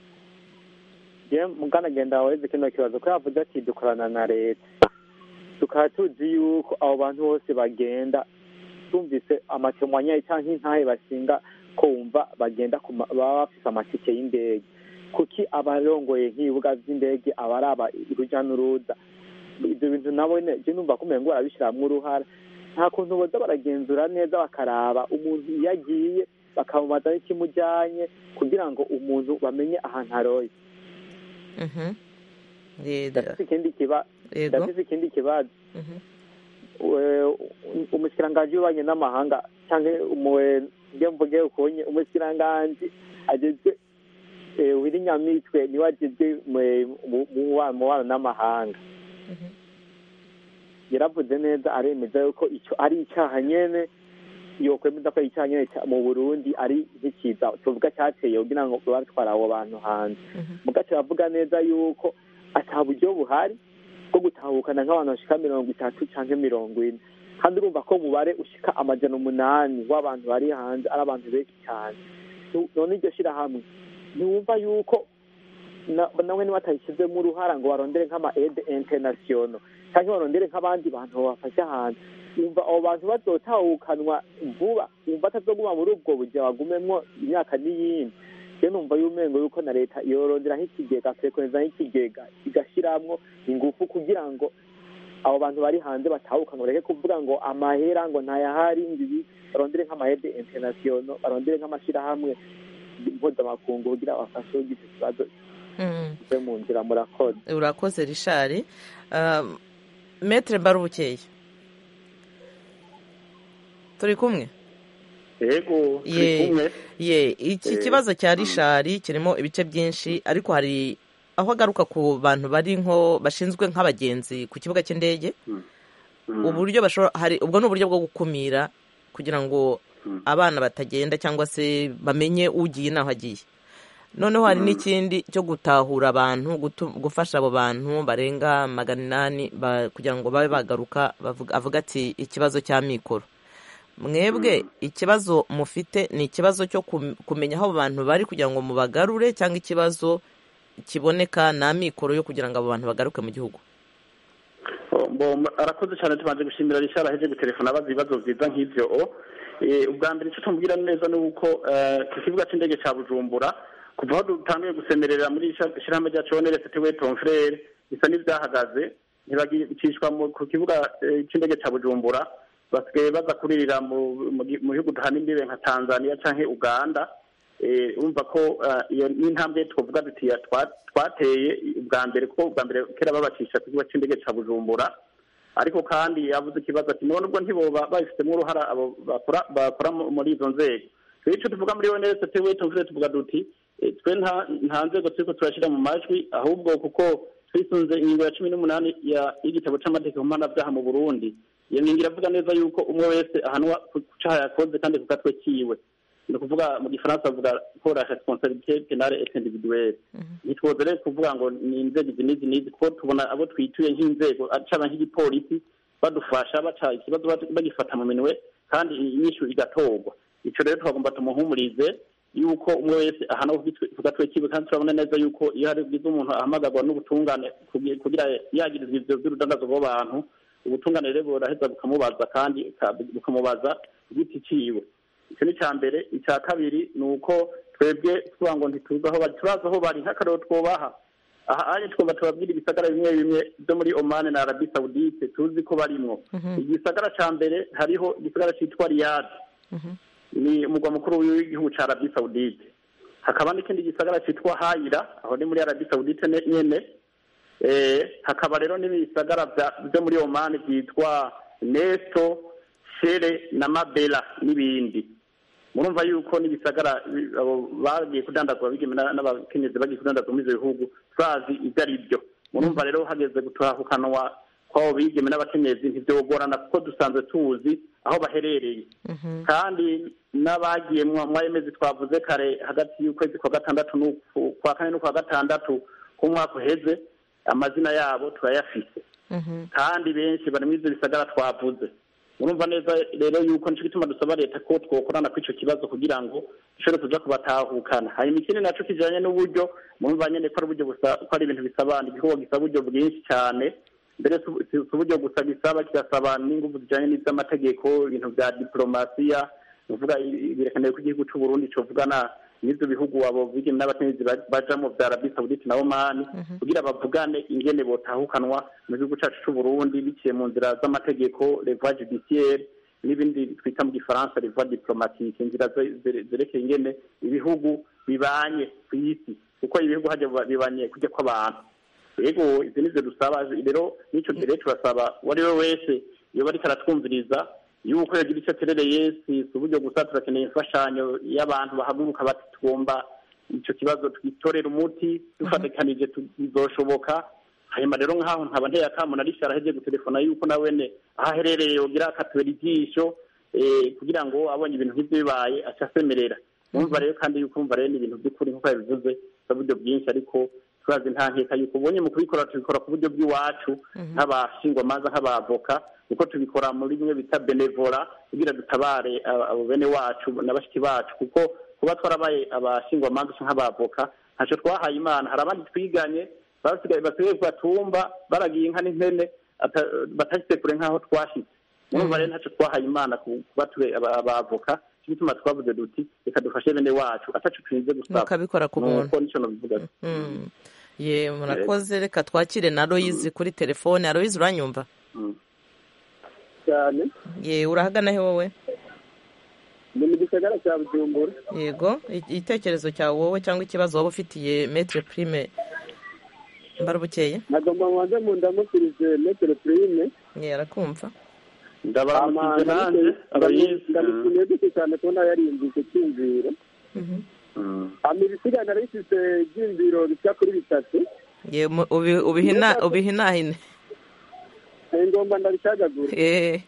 je muganagenda weze kino kibazo ko yavuze ati dukorana na leta tukaba tuzi yuko abo bantu bose bagenda tumvise amatemwanyaye cyangwa intahe bashinga ko wumva bagenda ku ma- baba bafise amatike y'indege kuki abarongoye nk'ibibuga vy'indege abaraba uruja n'uruza ivyo bintu nabo ne je numva ko umengo barabishiramwo uruhara nta kuntu boza baragenzura neza bakaraba umuntu iyo agiye bakamubaza n'ikimujyanye kugira ngo umuntu bamenye ahantu aroye Mhm. Eh, ndafise ikindi kiba Yego. ndafise ikindi kibazo Mhm. We- umushikiranganji w'ububanyi n'amahanga cyangwa umuwe nge mvuge ukunye umushikiranganji agezwe eh, wiri nyamitwe niwe agezwe mu- mu- mu wa- mubano n'amahanga yaravuze neza aremeza yuko icyo ari icyaha nyene yokwemeza ko ari icyaha nyene ca- mu burundi ari nk'ikiza tuvuga cyateye kugira ngo batwara abo bantu hanze mugace bavuga neza yuko ata buryo buhari bwo gutahukana nk'abantu bashika mirongo itatu canke mirongo ine kandi urumva ko umubare ushika amajana umunani w'abantu bari hanze ari abantu benshi cyane Nu- none iryo shirahamwe ntiwumva yuko na- nawe nibatayishyizemo uruhara ngo barondere nk'ama aide international cyangwa barondere nk'abandi bantu babafasha hanze yumva abo bantu bazotahukanwa vuba yumva atazoguma muri ubwo bujya bagumemwo imyaka n'iyindi rero numva yumengo yuko na leta yoronderaho ikigega frekweza nk'ikigega igashiramwo ingufu kugira ngo abo bantu bari hanze batahukanwa bareke kuvuga ngo amahera ngo ntayahari ngibi barondere nk'amahede international barondere nk'amashirahamwe mpuzamakungu kugira bafashe ugize ikibazo Mm. kive mu nzira murakoze urakoze rishari Um, metere mbarubukeye turi kumwe yego turi Ye- kumwe ye iki Eh, kibazo cya rishari kirimo ibice byinshi ariko hari aho agaruka ku bantu bari nko bashinzwe nk'abagenzi ku kibuga cy'indege uburyo bashobora hari ubwo ni uburyo bwo gukumira kugira ngo abana batagenda cyangwa se bamenye ugiye n'aho agiye noneho hari n'ikindi cyo gutahura abantu gutu- gufasha abo bantu barenga magana inani ba- kugira ngo babe bagaruka bavuga- avuga ati ikibazo cya mikoro mwebwe ikibazo mufite ni ikibazo cyo kum- kumenya aho abo bantu bari kugira ngo mubagarure cyangwa ikibazo kiboneka na mikoro yo kugira ngo abo bantu bagaruke mu gihugu Bo- arakoze cyane tubanje gushimira rishara aheje gutelefona abaza ibibazo byiza nk'ivyo o Eh, ubwa mbere icyo tumubwira neza ni uko eh, ku kibuga cy'indege cya bujumbura kuva aho dutangiye gusemerera muri isha- ishirahamwe ryacu onerese tiwe tomfrere bisa n'ibyahagaze ntibagicishwa mu- ku kibuga eh, cy'indege cya bujumbura basigaye baza kuririra mu mu gi- mu bihugu duhana imbibe nka tanzania canke uganda Eh, urumva ko eh, iyo ni intambwe twavuga duti ya twa- twateye ubwa mbere kuko ubwa mbere kera babacisha ku kibuga cy'indege cya bujumbura ariko kandi yavuze ikibazo ati none ubwo ntiboba babifitemo uruhara abo bakora bakora mu- muri izo nzego rero icyo tuvuga muri onesi tewe tuvuze tuvuga duti eh, twe nta nta nzego turiko turashyira mu majwi ahubwo kuko twisunze ingingo ya cumi n'umunani ya- y'igitabo c'amategeko mpanabyaha mu burundi iyo ngingo iravuga neza yuko umwe wese ahanwa ku caha yakoze kandi ku gatwe kiwe ni ukuvuga mu gifaransa bavuga ko la responsabilité penale et individuelle ntitwoze rero kuvuga ngo ni inzego izi n'izi n'izi kuko tubona abo twituye nk'inzego caba nk'igipolisi badufasha baca ikibazo bad- bagifata mu minwe kandi inyishu igatorwa ico rero twagomba tumuhumurize yuko umwe wese ahana ku gatwe kiwe kandi turabona neza yuko iyo hari bwiza umuntu ahamagarwa n'ubutungane kugi- kugira yagirizwa ivyo vy'urudandazo rw'abantu ubutungane rero buraheza bukamubaza kandi ka- bukamubaza igiti ciwe icyo ni icya mbere icya kabiri ni uko twebwe tuvuga ngo ntituzi aho bari turazi aho bari nk'akarero twubaha aha anye twumva tubabwira ibisagara bimwe bimwe byo muri omani na arabi sawudite tuzi ko barimwo igisagara cya mbere hariho igisagara cyitwa riyadi ni umugwa mukuru w'igihugu cya arabi sawudite hakaba n'ikindi gisagara cyitwa hayira aho ni muri arabi sawudite ne- nyene Eh, hakaba rero n'ibisagara bya- byo muri omani byitwa nesto shere na mabela n'ibindi murumva yuko n'ibisagara bi- abo bagiye kudandazwa bigeme na- n'abakenyezi bagiye kudandazwa muri ivyo bihugu turazi ibyo ari byo murumva rero hageze gutahukanwa kw'abo bigeme n'abakenyezi ntivyogorana kuko dusanzwe tuzi aho baherereye kandi n'abagiye mwa mwayemezi twavuze kare hagati y'ukwezi kwa gatandatu n'uku- kwa kane n'ukwa gatandatu k'umwaka uheze amazina yabo turayafise kandi benshi bari muri ivyo bisagara twavuze murumva neza rero yuko nico gituma dusaba leta ko twokorana kuri ico kibazo kugira ngo dushobore kuja kubatahukana hanyuma ikindi naco kijanye n'uburyo murumva nyene ko ari uburyo busa ko ari ibintu bisaba igikorwa gisaba uburyo bwinshi cane mbere si si uburyo gusa bisaba kirasaba n'inguvu zijanye n'ivy'amategeko ibintu vya diplomasiya ni ukuvuga i- birakenewe ko igihugu c'uburundi covugana n'ivyo bihugu abo bigeme n'abakenyezi ba- bajamwo vya arabi sawudite na omani kugira bavugane ingene botahukanwa mu gihugu cacu c'uburundi biciye mu nzira z'amategeko revoie judiciaire n'ibindi twita mu gifaransa rivuga diplomatique inzira zerekeye ingene ibihugu bibanye ku isi kuko ibihugu hajya bibanye kujya kw'abantu yego izi nivyo dusaba rero n'ico gihe turasaba uwo ari we wese yoba ariko aratwumviriza yuko yagira icyo aterereye si uburyo gusa turakeneye imfashanyo y'abantu bahaguruka bati tugomba icyo kibazo twitorera umuti dufatikanije bizoshoboka hanyuma rero nk'aho nkaba nteye akamu na rishara aheje gutelefona yuko nawene aho aherereye yogira akatubera ijisho kugira ngo abonye ibintu nk'ibyo bibaye aca asemerera mwumva rero kandi yuko umva rero ni ibintu by'ukuri nk'uko yabivuze uburyo bwinshi ariko turazi nta nkeka yuko ubonye mu kubikora tubikora ku buryo bw'iwacu nk'abashingwamanza nk'abavoka kuko tubikora muri bimwe bita benevora kugira dutabare abo bene wacu na bashiki bacu kuko kuba twarabaye abashingwamanza nk'abavoka ntacyo twahaye imana hari abandi twiganye basigaye basigaye ku batumba baragiye inka n'impene batashyize kure nk'aho twashyitse urumva rero ntacyo twahaye imana kuba tube abavoka cyo gituma twavuze duti reka dufashe bene wacu atacu turinze gusaba mukabikora ku muntu nuko nicyo nabivuga ye murakoze reka twakire na Loyizi kuri telefone Loyizi uranyumva cyane ye urahagana he wowe ni mu gisagara cya bujumbura yego igitekerezo cyawe wowe cyangwa ikibazo waba ufitiye metere prime mbarubukeye nagomba mubanze mu ndamukirize metere prime ye arakumva ndabaramukije nanjye abayizi ndamushimiye gute cyane kubona yarinjije cyumviro ama ibisigana rifite ibyiyumviro bishyira kuri bitatu ye ubihinahine ngomba ndabicagagura eh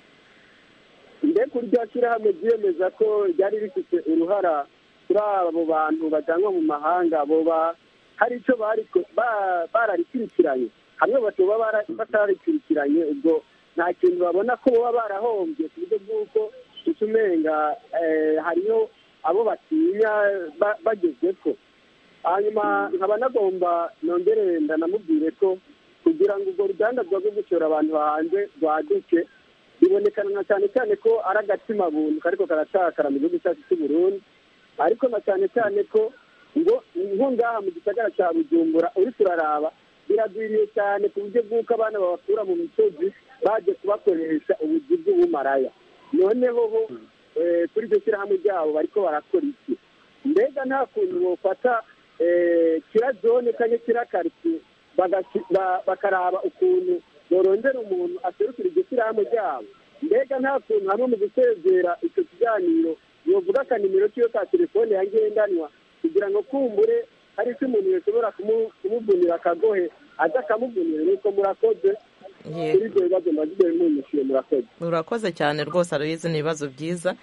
mbe kurya shyirahamwe ryiyemeza ko ryari rifite uruhara kuri abo bantu bajyanwa mu mahanga boba hari icyo bararikurikiranye hamwe batoba batarikurikiranye ubwo nta kintu babona ko baba barahombye ku buryo bw'uko utumenga hariyo abo batinya bageze ko hanyuma nkaba nagomba nongere ndanamubwire ko kugira ngo urwo ruganda rwo gucyura abantu hanze rwaduke bibonekana na cyane cyane ko ari agatima buntu kariko karatakara mu gihugu cyacu cy'u Burundi ariko na cyane cyane ko ngo nko ngaha mu gisagara cya bujumbura uri turaraba biragwiriye cyane ku buryo bw'uko abana babakura mu misozi baje kubakoresha ubuzi bw'ubumaraya noneho ho kuri iryo shyirahamwe ryabo bariko barakora iki mbega nta kuntu bofata kirazone cyangwa kirakaritsiye bakaraba ukuntu borondera umuntu aserukira iryo shyirahamwe ryabo mbega nta kuntu hamwe mu gusezera icyo kiganiro yovuga akanimero kiyo ka telefone ya ngendanwa kugira ngo kumbure hari icyo umuntu yashobora kumuvunira akagohe aza akamuvunira nuko murakoze kuri ibyo bibazo mbagiye munyishyuye murakoze urakoze cyane rwose aruyizi ni ibibazo byiza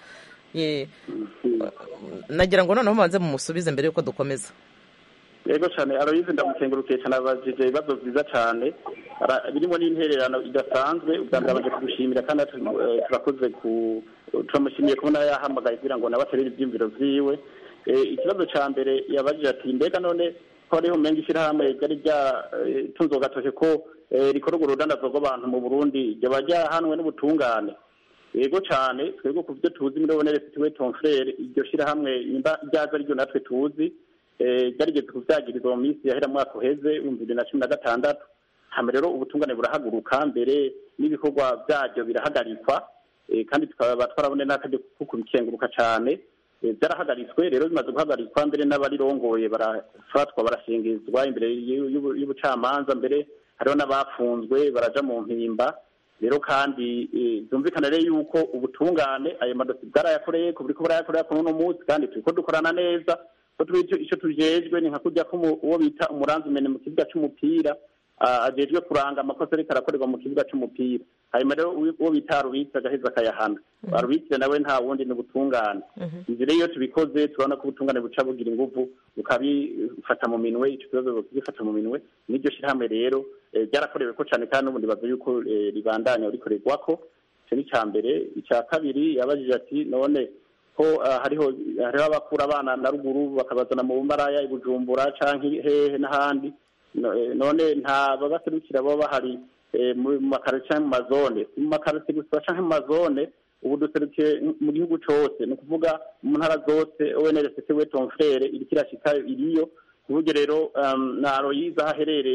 nagira ngo noneho mubanze mumusubize mbere y'uko dukomeza yego cyane aroyizi ndamukengurukiye cyane abajije ibibazo byiza cyane birimo n'intererano idasanzwe ubwa mbere abanje kugushimira kandi turakoze ku turamushimiye kubona yahamagaye kugira ngo nawe aterere ibyiyumviro byiwe ikibazo cya mbere yabajije ati mbega none ko hariho umenga ishyirahamwe ryari ryatunze gatoke ko rikora urwo rudandazwa rw'abantu mu burundi ryaba ryahanwe n'ubutungane yego cyane twebwe ku byo tuzi muri bonere fitiwe tonfrere iryo shyirahamwe ryaza ryo natwe tuzi ryarigeze kubyagirizwa mu minsi yahera mwaka uheze ibihumbi bibiri na cumi na gatandatu hano rero ubutungane burahaguruka mbere n'ibikorwa byaryo birahagarikwa kandi tukaba twarabone n'akajya ko kubikenguruka cyane byarahagaritswe rero bimaze guhagarikwa mbere n'abarirongoye barafatwa barashingizwa imbere y'ubucamanza mbere hariho n'abafunzwe baraja mu mpimba rero kandi byumvikana rero yuko ubutungane ayo madosi bwarayakoreye ku buriko burayakorera kuri uno munsi kandi turiko dukorana neza ko icyo tujejwe ni nka kujya ko uwo bita umuranzumene mu kibuga c'umupira ajejwe kuranga amakosa ariko arakorerwa mu kibuga c'umupira hanyuma rero uwo bita rubitsi agaheza akayahana rubitsi nawe nta wundi ni ubutungane inzu rero iyo tubikoze turabona ko ubutungane buca bugira inguvu bukabifata mu minwe icyo kibazo bukagifata mu minwe n'iryo shyirahamwe rero ryarakorewe ko cyane kandi n'ubundi bavuye yuko ribandanya rikorerwako icyo ni icya mbere icya kabiri yabajije ati none ko hariho hariho abakura abana na ruguru bakabazana mu bumaraya i bujumbura cyangwa hehe n'ahandi none nta babaserukira baba bahari mu makaritsiye mu mazone mu makaritsiye gusa cyangwa mu mazone ubu duserukiye mu gihugu cyose ni ukuvuga mu ntara zose onrct we tonfrere iriko irashikayo iriyo ku buryo rero na royiza aho aherereye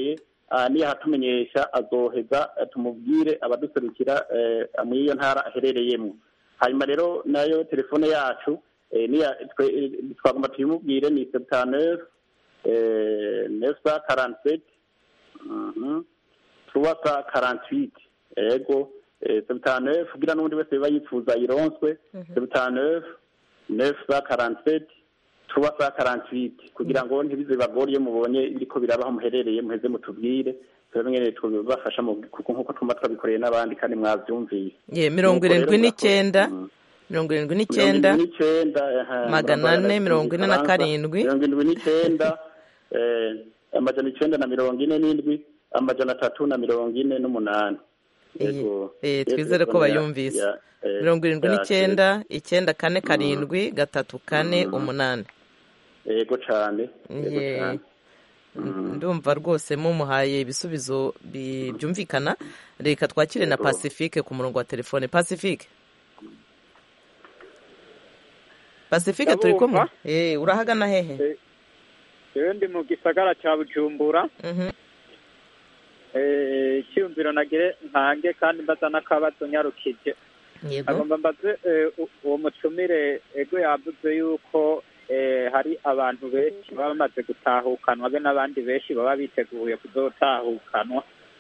ah, niyahatumenyesha azoheza eh, tumubwire abaduserukira eh, muri iyo ntara aherereyemo hanyuma rero nayo telefone yacu eh, niya- twe- eh, twagomba tuyimubwire ni septanef neuf cent quarante sept trois cent quarante huit ego septanef kugira n'undi wese biba yifuza ayironswe septanef neuf cent quarante sept trois cent quarante huit kugira ngo ntibize bagore iyo mubonye biriko birabaho muherereye muheze mutubwire turamenye tubafasha mu kuko nk'uko twumva twabikoreye n'abandi kandi mwavyumviye ye mirongo Nuko rero irindwi murakoze. n'icyenda Mm. mirongo irindwi mirongo n'icyenda irindwi n'icyenda aha, magana murakoze, ane mirongo ine na Igifaransa. karindwi mirongo irindwi n'icyenda eh, amajana icyenda na mirongo ine n'indwi amajana atatu na mirongo ine n'umunani Yego. Eh, Iyo twizere ko telefone ya- bayumvise ya- eh, mirongo irindwi yacu. n'icyenda icyenda kane karindwi gatatu kane umunani yego cyane yego Ye. cyane ndumva rwose mumuhaye ibisubizo bi- byumvikana reka twakire na Yego. pacifique ku murongo wa telefone pacifique pacifique turi kumwe Ndabumva. Eh, urahagana hehe rero ndi mu gisagara cya bujumbura Mhm. Eh, icyiyumviro nagire ntange kandi mbaza n'akabazo nyarukije yego agomba mbaze eh, u- uwo mutumire ego yavuze yuko eh, hari abantu benshi baba bamaze gutahukanwa be n'abandi benshi baba biteguye kuzotahukanwa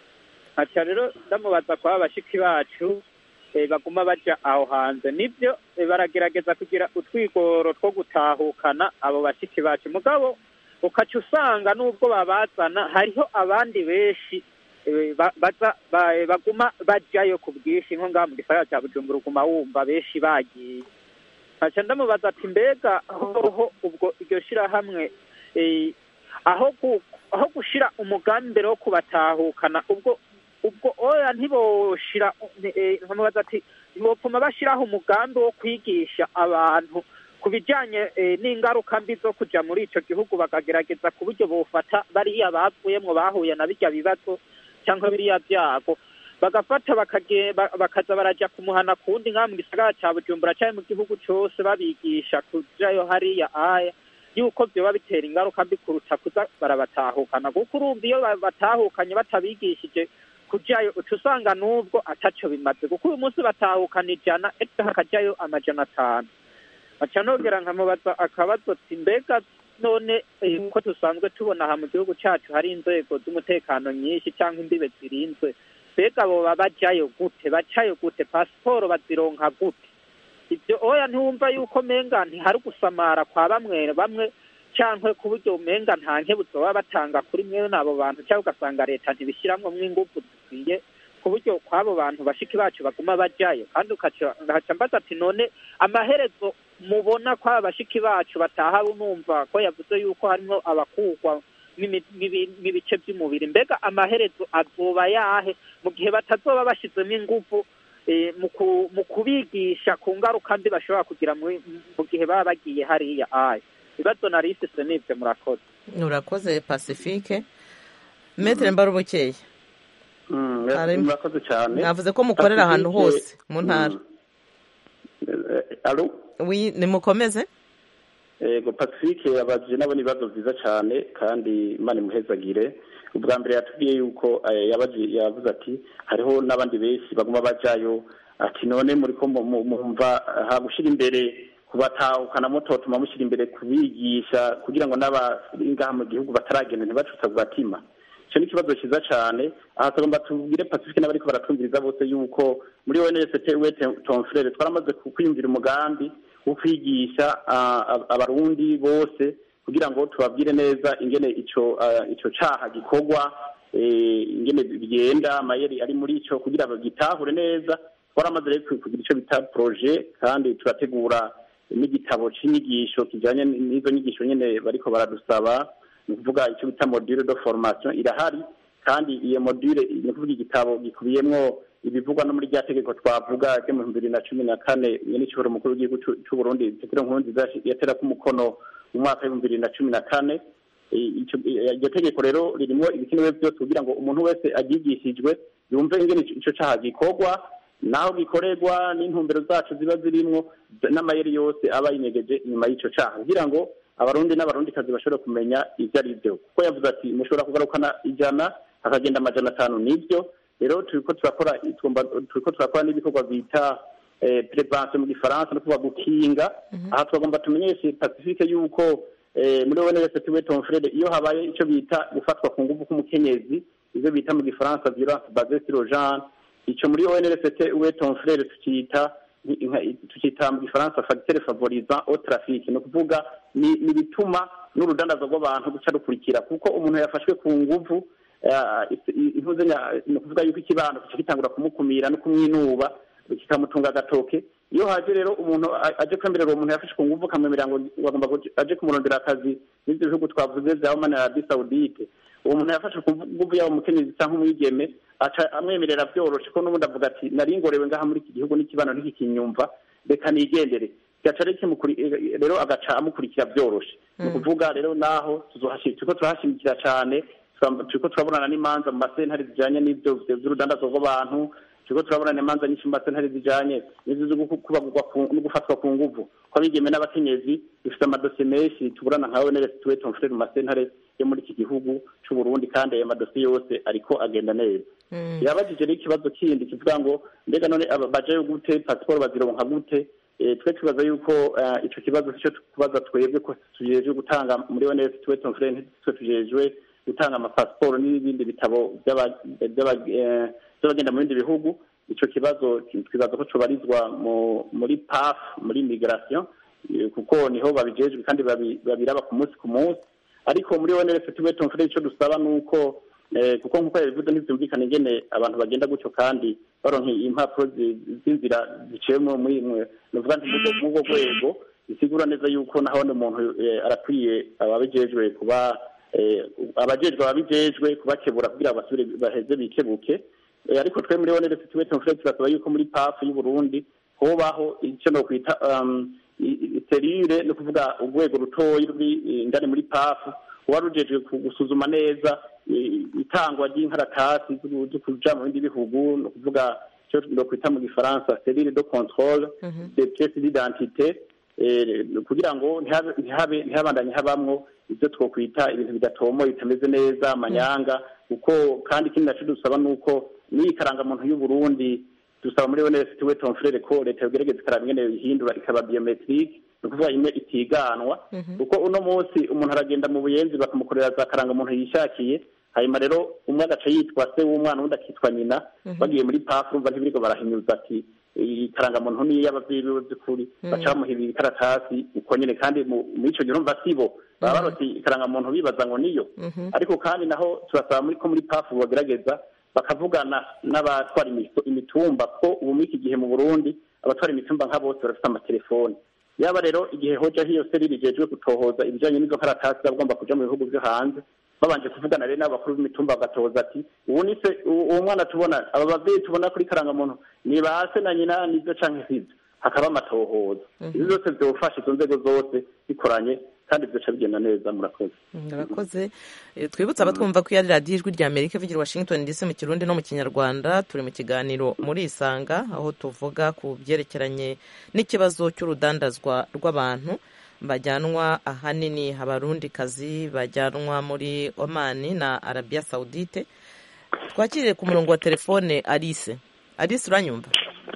nkaca rero ndamubaza kwa bashiki bacu eh, baguma baja aho hanze nibyo eh, baragerageza kugira utwigoro two gutahukana abo bashiki bacu mugabo ukaca usanga n'ubwo babazana hariho abandi benshi eh, ba- baza ba- eh, baguma bajayo ku bwinshi nko ngaha mu gisagara cya bujumbura uguma wumva benshi bagiye nkaca ndamubaza ati mbega hoho ubwo iryo shirahamwe eh, aho gu- aho gushira umugambi mbere wo kubatahukana ubwo ubwo oya ntiboshira eh, nkamubaza ati ntibopfuma bashiraho umugambi wo kwigisha abantu ku bijyanye eh, n'ingaruka mbi zo kuja muri ico gihugu bakagerageza ku buryo bofata bariya bavuyemwo bahuye na birya bibazo cyangwa biriya byago bagafata bakage- ba- bakaza baraja kumuhana kundi nka mu gisagara ca bujumbura cyangwa mu gihugu cose babigisha kujayo hariya aya yuko vyoba bitera ingaruka mbi kuruta kuza barabatahukana kuko urumva iyo batahukanye batabigishije kujayo uca usanga n'ubwo ataco bimaze kuko uyu munsi batahukana ijana ejo hakajayo amajana atanu aca nogera nkamubaza akabazo ati mbega none eh, ko dusanzwe tubona aha mu gihugu cacu hari inzego z'umutekano nyinshi cyangwa imbibe zirinzwe mbega boba bajayo gute bacayo gute pasiporo bazironka gute ibyo oya ntiwumva yuko menga ntihari gusamara kwa bamwe bamwe cyangwa ku buryo umenga nta nkebuzo baba batanga kuri mwe n'abo bantu cyangwa ugasanga leta ntibishyiramo ingufu zikwiye ku buryo kw'abo bantu bashiki bacu baguma bajayo kandi ukaca ngaca mbaza ati none amaherezo mubona ko aba bashiki bacu bataha numva ko yavuze yuko harimo abakugwa n'imi- n'ibi- n'ibice by'umubiri mbega amaherezo azoba yahe mu gihe batazoba bashyizemo ingufu eh, mu ku- mu kubigisha ku ngaruka mbi bashobora kugira muri- mu gihe baba bagiye hariya aya ibibazo nari ifise n'ibyo murakoze urakoze pacifique metere mbarubukeye Mm, Harimo. murakoze cyane mwavuze ko mukorera ahantu Pacifique, hose mu ntara mm, eh, alo wi nimukomeze yego pacifique yabajije nabo ibibazo byiza cyane kandi imana imuhezagire ubwa mbere yatubwiye yuko eh, yabaje- yavuze ati hariho n'abandi benshi baguma bajayo ati none muri ko mu- mu- mumva ha gushyira imbere kubatahukana mutotuma mushyira imbere kubigisha kugira ngo n'abari ngaha mu gihugu bataragenda ntibacutse ku gatima icyo ni ikibazo cyiza cyane aha tugomba tubwire pacifique n'abariko baratwumviriza bose yuko muri onst we tonfrere twaramaze kwiyumvira umugambi wo kwigisha ah, ab- abarundi bose kugira ngo tubabwire neza ingene ico ah, ico caha gikorwa eh, ingene bigenda amayeri ari muri ico kugira bagitahure neza twaramaze rero kugira ico bita projet kandi turategura n'igitabo c'inyigisho kijanye n'izo nyigisho nyene bariko baradusaba ni ukuvuga icyo bita module de formation irahari kandi iyo module ni ukuvuga igitabo gikubiyemwo ibivugwa no muri rya tegeko twavuga ryo mu bihumbi bibiri na cumi na kane nyeniciburo mukuru w'igihugu c'u- c'uburundi petero nkurunziza yaterako umukono mu mwaka w'ibihumbi bibiri na cumi na kane I- ico- i- iryo tegeko rero ririmo ibikenewe byose kugira ngo umuntu wese aryigishijwe yumve ingene ico- ico caha gikorwa naho gikorerwa n'intumbero zacu ziba zirimwo n'amayeri yose aba yinyegeje inyuma y'ico caha kugira ngo abarundi n'abarundikazi bashobore kumenya ivyo ari byo kuko yavuze ati mushobora kugarukana ijana hakagenda amajana atanu nibyo rero turiko turakora turiko turakora n'ibikorwa bita prevention mu gifaransa no kuvuga gukinga aha twagomba tumenyeshe pacifique yuko muri ONS tuwe ton frere iyo habaye ico bita gufatwa ku nguvu k'umukenyezi ivyo bita mu gifaransa violence basée sur le genre ico muri ONS tuwe ton frere tukita tukita mu gifaransa facteur favorisant au trafic no kuvuga ni bituma n'urudandazo rw'abantu guca rukurikira kuko umuntu yafashwe ku nguvu ivuze ni ukuvuga yuko ikibano kica gitangura kumukumira no kumwinuba kikamutunga agatoke iyo haje rero umuntu aje kwemerera uwo muntu yafashe ku nguvu akamwemerera ngo agomba aje kumurondera akazi n'ibyo bihugu twavuze bya Oman na Arabie Saoudite uwo muntu yafashe ku nguvu yaba umukenyezi cyangwa umwigeme aca amwemerera byoroshe ko n'ubundi avuga ati naringorewe ngaha muri iki gihugu n'ikibano ntikikinyumva reka nigendere gaca rero agaca amukurikira byoroshe ni ukuvuga rero naho turiko turahashimikira cyane turiko turabonana n'imanza mu masentare zijanye n'ivyo vy'urudandazo rw'abantu turiko turabonana imanza nyinshi mu masentare zijanye n'ivyo zo kubagurwa no gufatwa ku nguvu ko abigeme n'abakenyezi bifite amadosiye menshi tuburana nka ONRS tuwe ton frere mu masentare yo muri iki gihugu c'u Burundi kandi ayo madosiye yose ariko agenda neza yabajije rero ikibazo kindi kivuga ngo mbega none bajayo gute pasiporo bazironka gute twe tubaza yuko ico kibazo sico kubaza twebwe ko tujejwe gutanga muri ONS tuwe ton frere twe tujejwe gutanga amapasiporo n'ibindi bitabo by'abagenda mu bindi bihugu icyo kibazo twibaza ko cubarizwa muri paf muri migration kuko niho babijejwe kandi babiraba ku munsi ku munsi ariko muri onrs tuwe tumfure icyo dusaba ni uko kuko nk'uko yabivuze ntibyumvikana ingene abantu bagenda gutyo kandi baronka impapuro z'inzira ziciwemo muri nuvuga nti muri ubwo rwego bisigura neza yuko nahone umuntu arakwiye ababijejwe kuba abajejwe ababijejwe kubakebura kugira ngo basubire baheze bikebuke ariko twe muri onere tuwe tumfure turasaba yuko muri pafu y'u Burundi hobaho icyo no kwita serire no kuvuga urwego rutoyi ruri indani muri pafu kuba rujejwe gusuzuma neza itangwa ry'inkaratasi zo kuja mu bindi bihugu no kuvuga icyo no kwita mu gifaransa serire de controle de pièces d'identité kugira ngo ntihabe ntihabandanye habamwo ibyo twokwita ibintu bidatomoye bitameze neza amanyanga kuko kandi ikindi naco dusaba ni uko n'iyi karangamuntu y'u Burundi dusaba muri ONS tuwe ton frere ko leta yogerageza ikaraba ingene ihindura ikaba biometrique ni ukuvuga imwe itiganwa kuko uno munsi umuntu aragenda mu buyenzi bakamukorera za karangamuntu yishakiye hanyuma rero umwe agaca yitwa se w'umwana undi akitwa nyina bagiye muri pafu urumva ntibiriko barahinyuza ati iyi karangamuntu ni iy'abavyeyi biwe by'ukuri baca bamuhibira ikaratasi uko nyene kandi muri ico gihe urumva sibo baba baroti ikarangamuntu bibaza ngo niyo ariko kandi naho turasaba muri ko muri pafu bagerageza bakavugana n'abatwara imitumba ko ubu muri iki gihe mu burundi abatwara imitumba nka bose barafite amatelefoni yaba rero igihe hoja hiyo serire ijejwe gutohoza ibijanye n'izo karatasi bagomba kuja mu bihugu vyo hanze babanje kuvugana rero n'abakuru b'imitumba bagatoza ati ubu ni se uwo mwana tubona aba bavyeyi tubona kuri karangamuntu ni ba se na nyina nivyo canke sivyo hakaba amatohoza izo zose vyofasha izo nzego zose bikoranye kandi byoca bigenda neza murakoze murakoze twibutse abatwumva ko yari radiyo ijwi rya amerika ivugira washington dc mu kirundi no mu kinyarwanda turi mu kiganiro muri isanga aho tuvuga ku byerekeranye n'ikibazo cy'urudandazwa rw'abantu bajyanwa ahanini abarundikazi bajyanwa muri omani na arabiya sawudite twakiriye ku murongo wa telefone alice alice uranyumva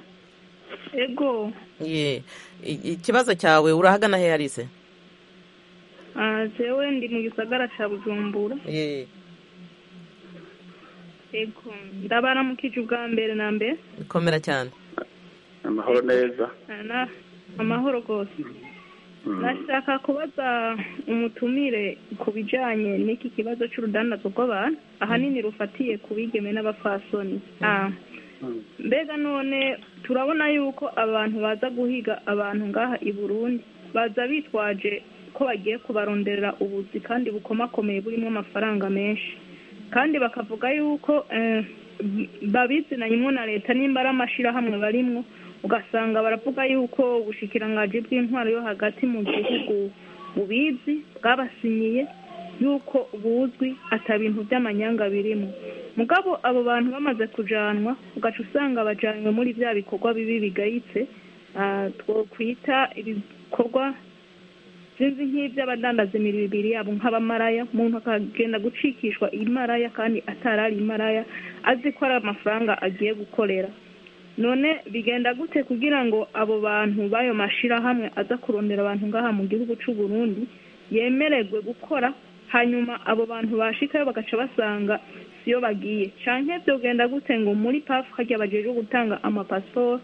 ego ikibazo cyawe urahagana he alice jewe ndi mu gisagara cya bujumbura ego ndabaramukije ubwa mbere na mbere bikomera cyane amahoro neza amahoro rwose nashaka kubaza umutumire ku bijyanye n'iki kibazo cy'urudandazo rw'abantu ahanini rufatiye ku bigeme n'abapfasoni mbega none turabona yuko abantu baza guhiga abantu ngaha i burundi baza bitwaje ko bagiye kubaronderera ubuzi kandi bukomakomeye burimo amafaranga menshi kandi bakavuga yuko babizinanyemo na leta nimba ari amashyirahamwe barimwo ugasanga baravuga yuko ubushikirangaji bw'intwaro yo hagati mu gihugu bubizi bwabasinyiye yuko buzwi ata bintu by'amanyanga birimo mugabo abo bantu bamaze kujanwa ugaca usanga bajanywe muri bya bikorwa bibi bigayitse twokwita ibikorwa sinzi nk'iby'abadandaza imibiri yabo nk'abamaraya umuntu akagenda gucikishwa imaraya kandi atarari imaraya azi ko ari amafaranga agiye gukorera none bigenda gute kugira ngo abo bantu b'ayo mashyirahamwe aza kurondera abantu ngaha mu gihugu cy'u Burundi yemererwe gukora hanyuma abo bantu bashikayo bagaca basanga siyo bagiye canke byogenda gute ngo muri pafu hajya bajejwe gutanga amapasiporo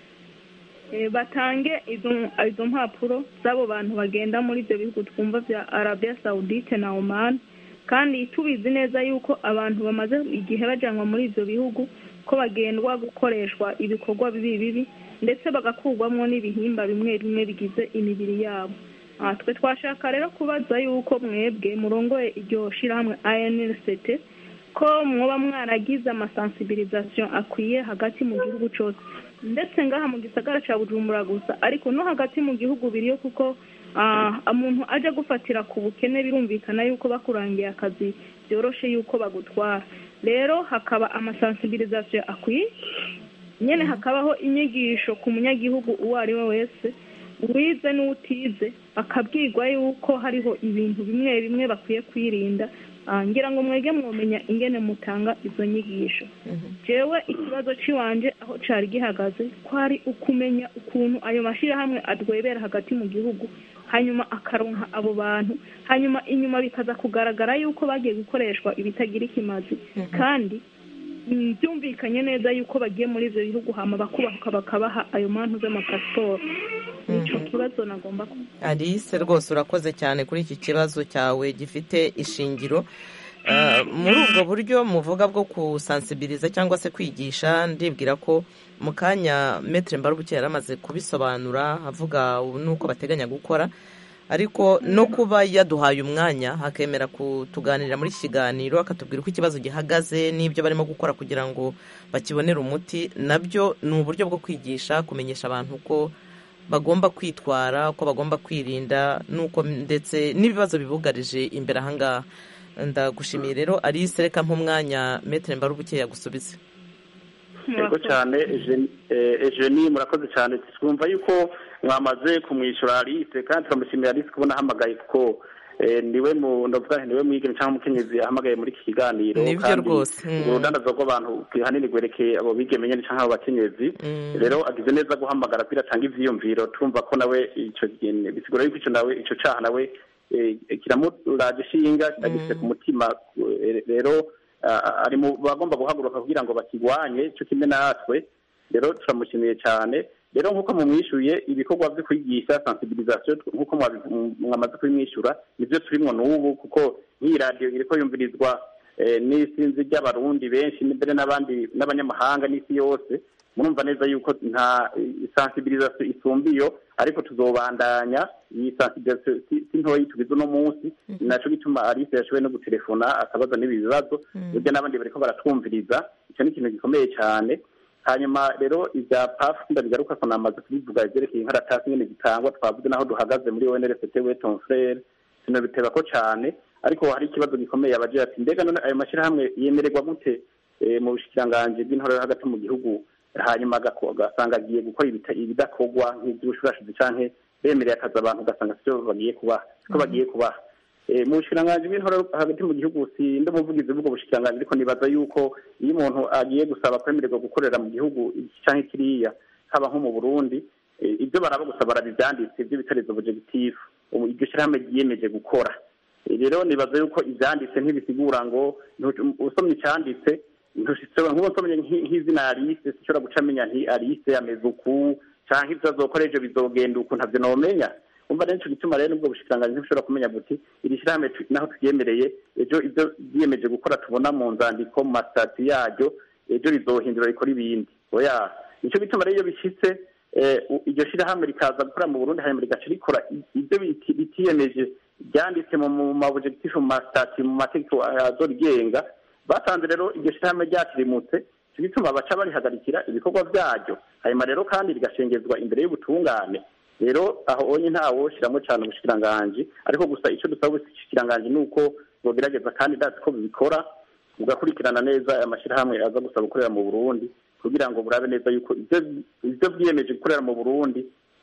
eh, batange izo izo mpapuro z'abo bantu bagenda muri ibyo bihugu twumva bya arabia saudite na oman kandi tubizi neza yuko abantu bamaze igihe bajyanwa muri ibyo bihugu ko bagendwa gukoreshwa ibikorwa bibi bibi ndetse bagakurwamo n'ibihimba bimwe bimwe bigize imibiri yabo aha twe twashaka rero kubaza yuko mwebwe murongoye iryo shyirahamwe anrct ko mwoba mwaragize amasansibirizasiyo akwiye hagati mu gihugu cyose ndetse ngaha mu gisagara cya bujumbura gusa ariko no hagati mu gihugu biriyo kuko ah, umuntu ajya gufatira ku bukene birumvikana yuko bakurangiye akazi byoroshe yuko bagutwara rero hakaba amasansibirizasiyo akwiye nyine hakabaho inyigisho ku munyagihugu uwo ari we wese uwize n'utize bakabwirwa yuko hariho ibintu bimwe bimwe bakwiye kwirinda Ah, ngira ngo mwege mwomenya ingene mutanga izo nyigisho jewe ikibazo ciwanje aho cari gihagaze kwari ukumenya ukuntu ayo mashyirahamwe adwebera hagati mu gihugu hanyuma akaronka abo bantu hanyuma inyuma bikaza kugaragara yuko bagiye gukoreshwa ibitagira ikimazi kandi mm, byumvikanye neza yuko bagiye muri ivyo bihugu hama bakubahuka bakabaha ayo mantu z'amapasiporo nico kibazo nagomba ku alice rwose urakoze cyane kuri iki kibazo cyawe gifite ishingiro Ah, muri ubwo buryo muvuga bwo kusansibiriza cyangwa se kwigisha ndibwira ko mu kanya metere mbarubuke yari amaze kubisobanura avuga n'uko bateganya gukora ariko no kuba yaduhaye umwanya hakemera kutuganirira muri iki kiganiro akatubwira uko ikibazo gihagaze n'ibyo barimo gukora kugira ngo bakibonere umuti nabyo ni uburyo bwo kwigisha kumenyesha abantu ko bagomba kwitwara uko bagomba kwirinda n'uko ndetse n'ibibazo bibugarije imbere ahangaha ndagushimiye rero alice reka nk'umwanya metere mbarubuke yagusubize yego cyane ejeni murakoze cyane twumva yuko mwamaze kumwishyura alice kandi turamushimira alice kubona ahamagaye kuko eh, niwe mu ndavuga nti niwe mwigeme cyangwa umukenyezi ahamagaye muri iki kiganiro Nibyo kandi rwose, mm. urudandazo rw'abantu hanini rwerekeye abo bigeme nyine cyangwa abo bakenyezi rero agize neza guhamagara kugira atange ivyiyumviro turumva ko nawe ico kintu bisigura yuko ico nawe ico caha nawe eh, kiramuraje ishinga agifite ku mutima eh, rero ah, ari mu bagomba guhaguruka kugira ngo bakigwanye cyo kimwe natwe rero turamushimiye cyane rero nk'uko mumwishyuye ibikorwa byo kwigisha sensibilisation nk'uko mwabi- mwamaze kubimwishyura nibyo turimo n'ubu kuko nk'iyi radiyo iriko yumvirizwa eh, n'isinzi ry'abarundi benshi mbere n'abandi n'abanyamahanga n'isi yose murumva neza yuko nta sensibilisation isumba iyo ariko tuzobandanya iyi sensibilisation si si ntoyi tugize uno munsi ni naco gituma alice yashoboye no gutelefona akabaza n'ibi bibazo burya n'abandi bariko baratwumviriza icyo ni ikintu gikomeye cyane hanyuma rero ibya pafu ndabigaruka ko namaze kubivuga ibyerekeye inkaratasi nyine zitangwa twavuze naho duhagaze muri onrft weton frere sinabiteba ko cyane ariko hari ikibazo gikomeye abagira ati mbega none ayo mashyirahamwe yemererwa gute eh, mu bushikiranganji bw'intore yo hagati mu gihugu hanyuma agako- agasanga agiye gukora ibita- ibidakorwa nk'iby'ubushurashuzi canke bemereye akazi abantu ugasanga sivyo bagiye kubaha siko bagiye kubaha Eh, mu bushikiranganji bw'intore hagati mu gihugu si ndi umuvugizi bw'ubwo bushikiranganji ariko nibaza yuko iyo umuntu agiye gusaba kwemererwa gukorera mu gihugu iki canke kiriya haba nko mu burundi eh, ibyo baraba gusa barabivyanditse ibyo bitarizo objectif ubu iryo shirahamwe ryiyemeje gukora Eh, rero nibaza yuko ivyanditse ntibisigura ngo ntu- usomye icyanditse ntushitsewe nk'ubu nsomye nk'i- nk'izina alice sinshobora guca menya nti alice ameze uku canke ivyo azokora ejo bizogenda uku ntavyo nomenya umva rero nico gituma rero nubwo bushikiranganji ntibushobora kumenya buti iri shirahamwe tu- naho turyemereye ejo ivyo ryiyemeje gukora tubona mu nzandiko mu masitati yaryo ejo rizohindura rikora ibindi oya nico gituma rero iyo bishitse eh, u- iryo shirahamwe rikaza gukora mu burundi hanyuma rigaca rikora i- ivyo biti- bitiyemeje byanditse mu mu maobjectif mu masitati mu mategeko azorigenga basanze rero iryo shirahamwe ryatirimutse ico gituma baca barihagarikira ibikorwa vyaryo hanyuma rero kandi rigashengezwa imbere y'ubutungane rero aho onye ntawoshiramwo cane ubushikiranganji ariko gusa ico dusaba ubushikiranganji ni uko bogerageza kandi ndazi ko bibikora bugakurikirana neza aya mashyirahamwe aza gusaba gukorera mu burundi kugira ngo burabe neza yuko ivyo ivyo bwiyemeje gukorera mu burundi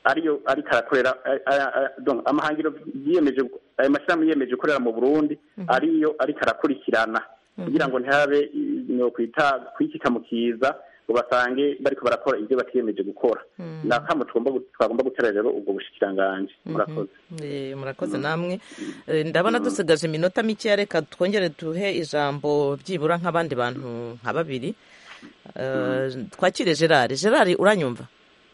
ariyo ariko arakorera a- a- a- donc amahangiro yiyemeje ayo mashyirahamwe yiyemeje gukorera mu burundi ariyo ariko arakurikirana kugira ngo ntihabe no kwita kwikika mu kiza ngo basange bariko barakora ibyo batiyemeje gukora ni akamo tugomba gu- twagomba gutera rero ubwo bushikiranganji murakoze Eh, murakoze namwe Eh, ndabona dusigaje iminota mikeya reka twongere duhe ijambo byibura nk'abandi bantu nka babiri Eh, twakire gerard gerard uranyumva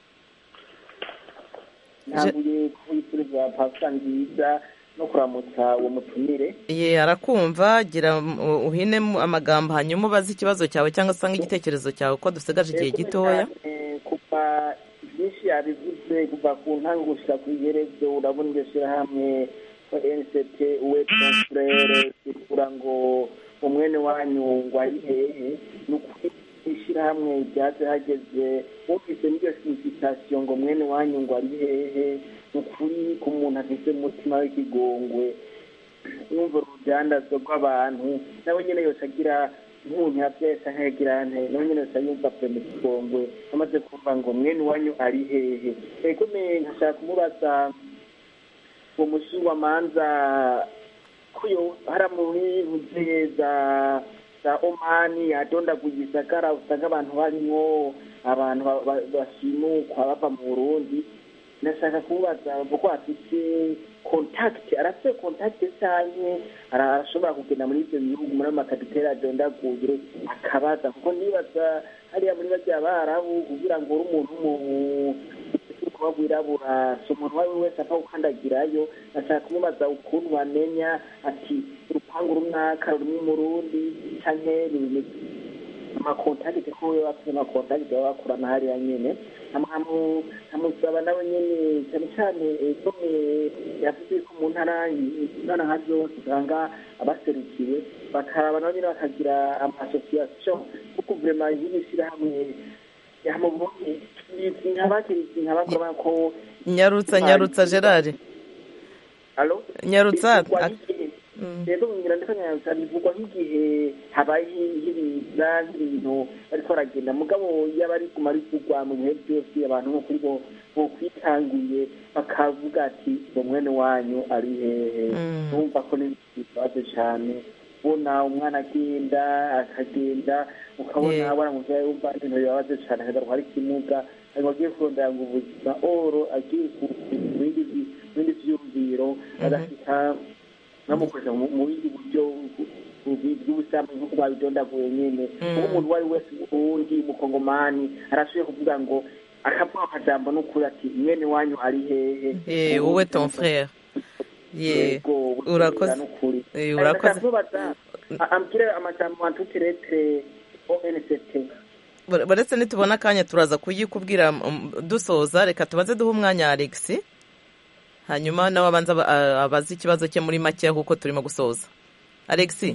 ntabwo kubifuriza pasika nziza no kuramutsa uwo mutumire ye arakumva gira um, uhine mu amagambo hanyuma ubaze ikibazo cyawe cyangwa se igitekerezo cyawe ko dusigaje igihe gitoya Eh, kuva byinshi yabivuze kuva ku ntango gushyira ku iherezo urabona iryo shyirahamwe nct uwe frere kugira ngo umwene wanyu ngo ari hehe ni ukuri ishyirahamwe ryaje hageze wumvise n'iryo sinsitasiyo ngo mwene wanyu ngo ari hehe ni ukuri ku muntu afite umutima w'ikigongwe numva urudandazwa rw'abantu nawe nyine yose agira nkunya byese nkagira nte nawe nyine yose yumva pe mu kigongwe amaze kumva ngo mwene wanyu ari hehe ego me nkashaka kumubaza uwo mushingwamanza kuyo hara muri buze za za omani adondaguye isagara usanga abantu barimwo abantu ba- ba- bashimukwa bava mu burundi nashaka kubaza kuko afite kontakiti arafite kontakiti cyane arashobora kugenda muri ibyo bihugu muri amakaditeri adondaguye akabaza kuko nibaza hariya muri bajya barabu kugira ngo uri umuntu w'umu- kuba wirabura si umuntu uwo ari we wese apfa gukandagirayo nashaka kumubaza ukuntu bamenya ati urupangu rumwaka rurimo umurundi canke rurimo amakontakiti ko we bafite amakontakiti baba bakorana hariya nyene Nkamu- nkamusaba nawe nyene cyane cyane egome yavuze ko mu ntara intara nka zose usanga abaserukiwe bakaraba nabo nyene bakagira amasosiyasiyo kuko vrema y'ibishyirahamwe yamubuye nkabakirizi nkabakora ko nyarutsa nyarutsa gerard alo nyarutsa Bivugwa ak- nk'igihe- rero ngira ndetse nyarutsa bivugwa nk'igihe habaye nk'ibiza nk'ibintu bariko baragenda mugabo yaba ari guma bivugwa mu bihe byose abantu nko kuri bo bo kwitanguye bakavuga ati ngo mwene wanyu ari hehe numva ko n'ibibazo cyane ubona umwana agenda akagenda ukabona Yeah. abana muvyayi wumva ibintu bibabaze cyane akagarwa ari kimuga ariko agiye kurondera ngo ubuzima oro agiye ku mu bindi vi- mu bindi vyumviro agashika bamukoresha mu mu bindi buryo bw'ubusambanyi nk'uko babidondaguye nyene kuko umuntu uwo ari we wese uwundi umukongomani arashoboye kuvuga ngo akavuga akajambo n'ukuri ati mwene wanyu ari hehe Eh, wowe ton frère ye Yego, urakoze n'ukuri Eh, urakoze ndakubaza ambwire amajambo antutirete onct uretse nitubona akanya turaza kuyikubwira um, dusoza reka tubaze duhe umwanya alex hanyuma nawe abanza aba- a- abaze ikibazo cye muri make kuko turimo gusoza alex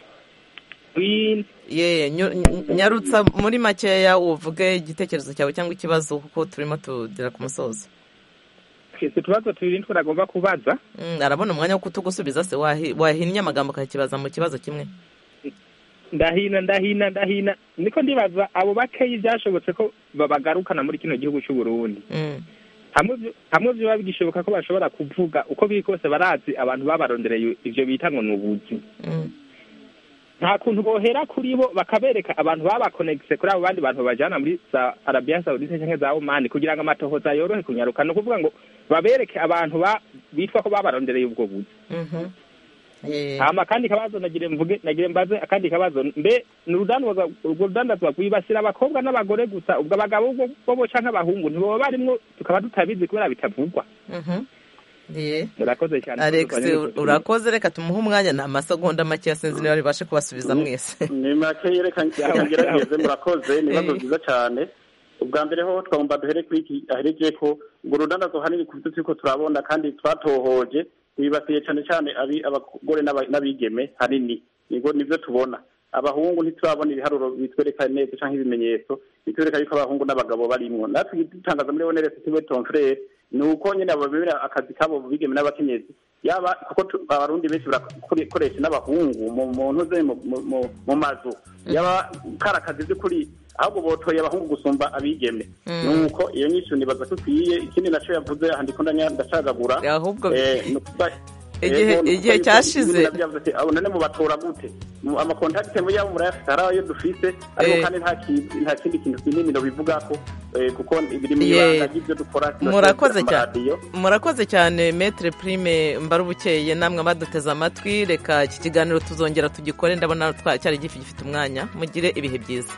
ye nyu- ny- nyarutsa muri makeya uvuge igitekerezo cyawe cyangwa ikibazo kuko turimo tugera ku musozo twese utubazo tubiri twagomba kubaza Mm, arabona umwanya wo kutugusubiza se wahi- wahinnye amagambo ukakibaza mu kibazo kimwe ndahina ndahina ndahina niko ndibaza abo bakeyi byashobotse ko babagarukana muri kino gihugu cy'u Burundi Mm. hamwe byo- hamwe byo biba bigishoboka ko bashobora kuvuga uko biri kose barazi abantu babarondereye ivyo bita ngo ni ubuzi Mm. nta kuntu bohera kuri bo bakabereka abantu babakonegise kuri abo bandi bantu babajana muri za arabiya sawudite cyangwa za omani kugira ngo amatohoza yorohe kunyaruka ni ukuvuga ngo babereke abantu ba- bitwa ko babarondereye ubwo buzi Mhm. Eh, hama akandi kabazo nagire mvuge nagire mbaze akandi kabazo mbe ni urudandazwa urwo rudandazwa rwibasira abakobwa n'abagore gusa ubwo abagabo bo bo canke abahungu ntiboba barimwo tukaba tutabizi kubera bitavugwa mhm. Ye. murakoze cyane alex urakoze reka tumuhe umwanya ni amasegonda make sinzi niba ribashe kubasubiza mwese ni make reka reka ngerageze murakoze ni ibibazo byiza cyane ubwa mbere ho twagomba duhere kuri iki aherekeye ko urwo rudandazwa hanini ku byo turiko turabona kandi twatohoje bibasiye cyane cyane abi- abagore n'aba- n'abigeme hanini nibwo nibyo tubona abahungu ntiturabona ibiharuro bitwereka neza cyangwa ibimenyetso bitwereka yuko abahungu n'abagabo barimwo natwe dutangaza muri oneresi tiwe tonfrere ni uko nyine babera akazi kabo bigeme n'abakenyezi yaba kuko tu- abarundi benshi barakoresha n'abahungu mu mu ntuze mu- mu- mu- mu mazu yaba kari akazi by'ukuri ahubwo botoye abahungu gusumba abigeme Mm. nuko iyo nyinshi nibaza ko ikwiye ikindi naco yavuze aha ndiko ndanya- ndacagagura Ahubwo- eh, ni ukuvuga- Igihe- Yego, ni igihe ukuvuga cyashize- ibintu navyo yavuze ati, abo none mubatora gute Mu- amakontakite mu yabo murayafite hari ayo dufise ariko Eh. kandi nta ki- nta kindi kintu kinini bivugako eh, kuko biri mu Ye. ibanga ry'ivyo dukora murakoze cyane amaradiyo. murakoze cyane metre prime mbarubukeye namwe baduteze amatwi reka iki kiganiro tuzongera tugikore ndabona twa- cyari gifi gifite umwanya mugire ibihe byiza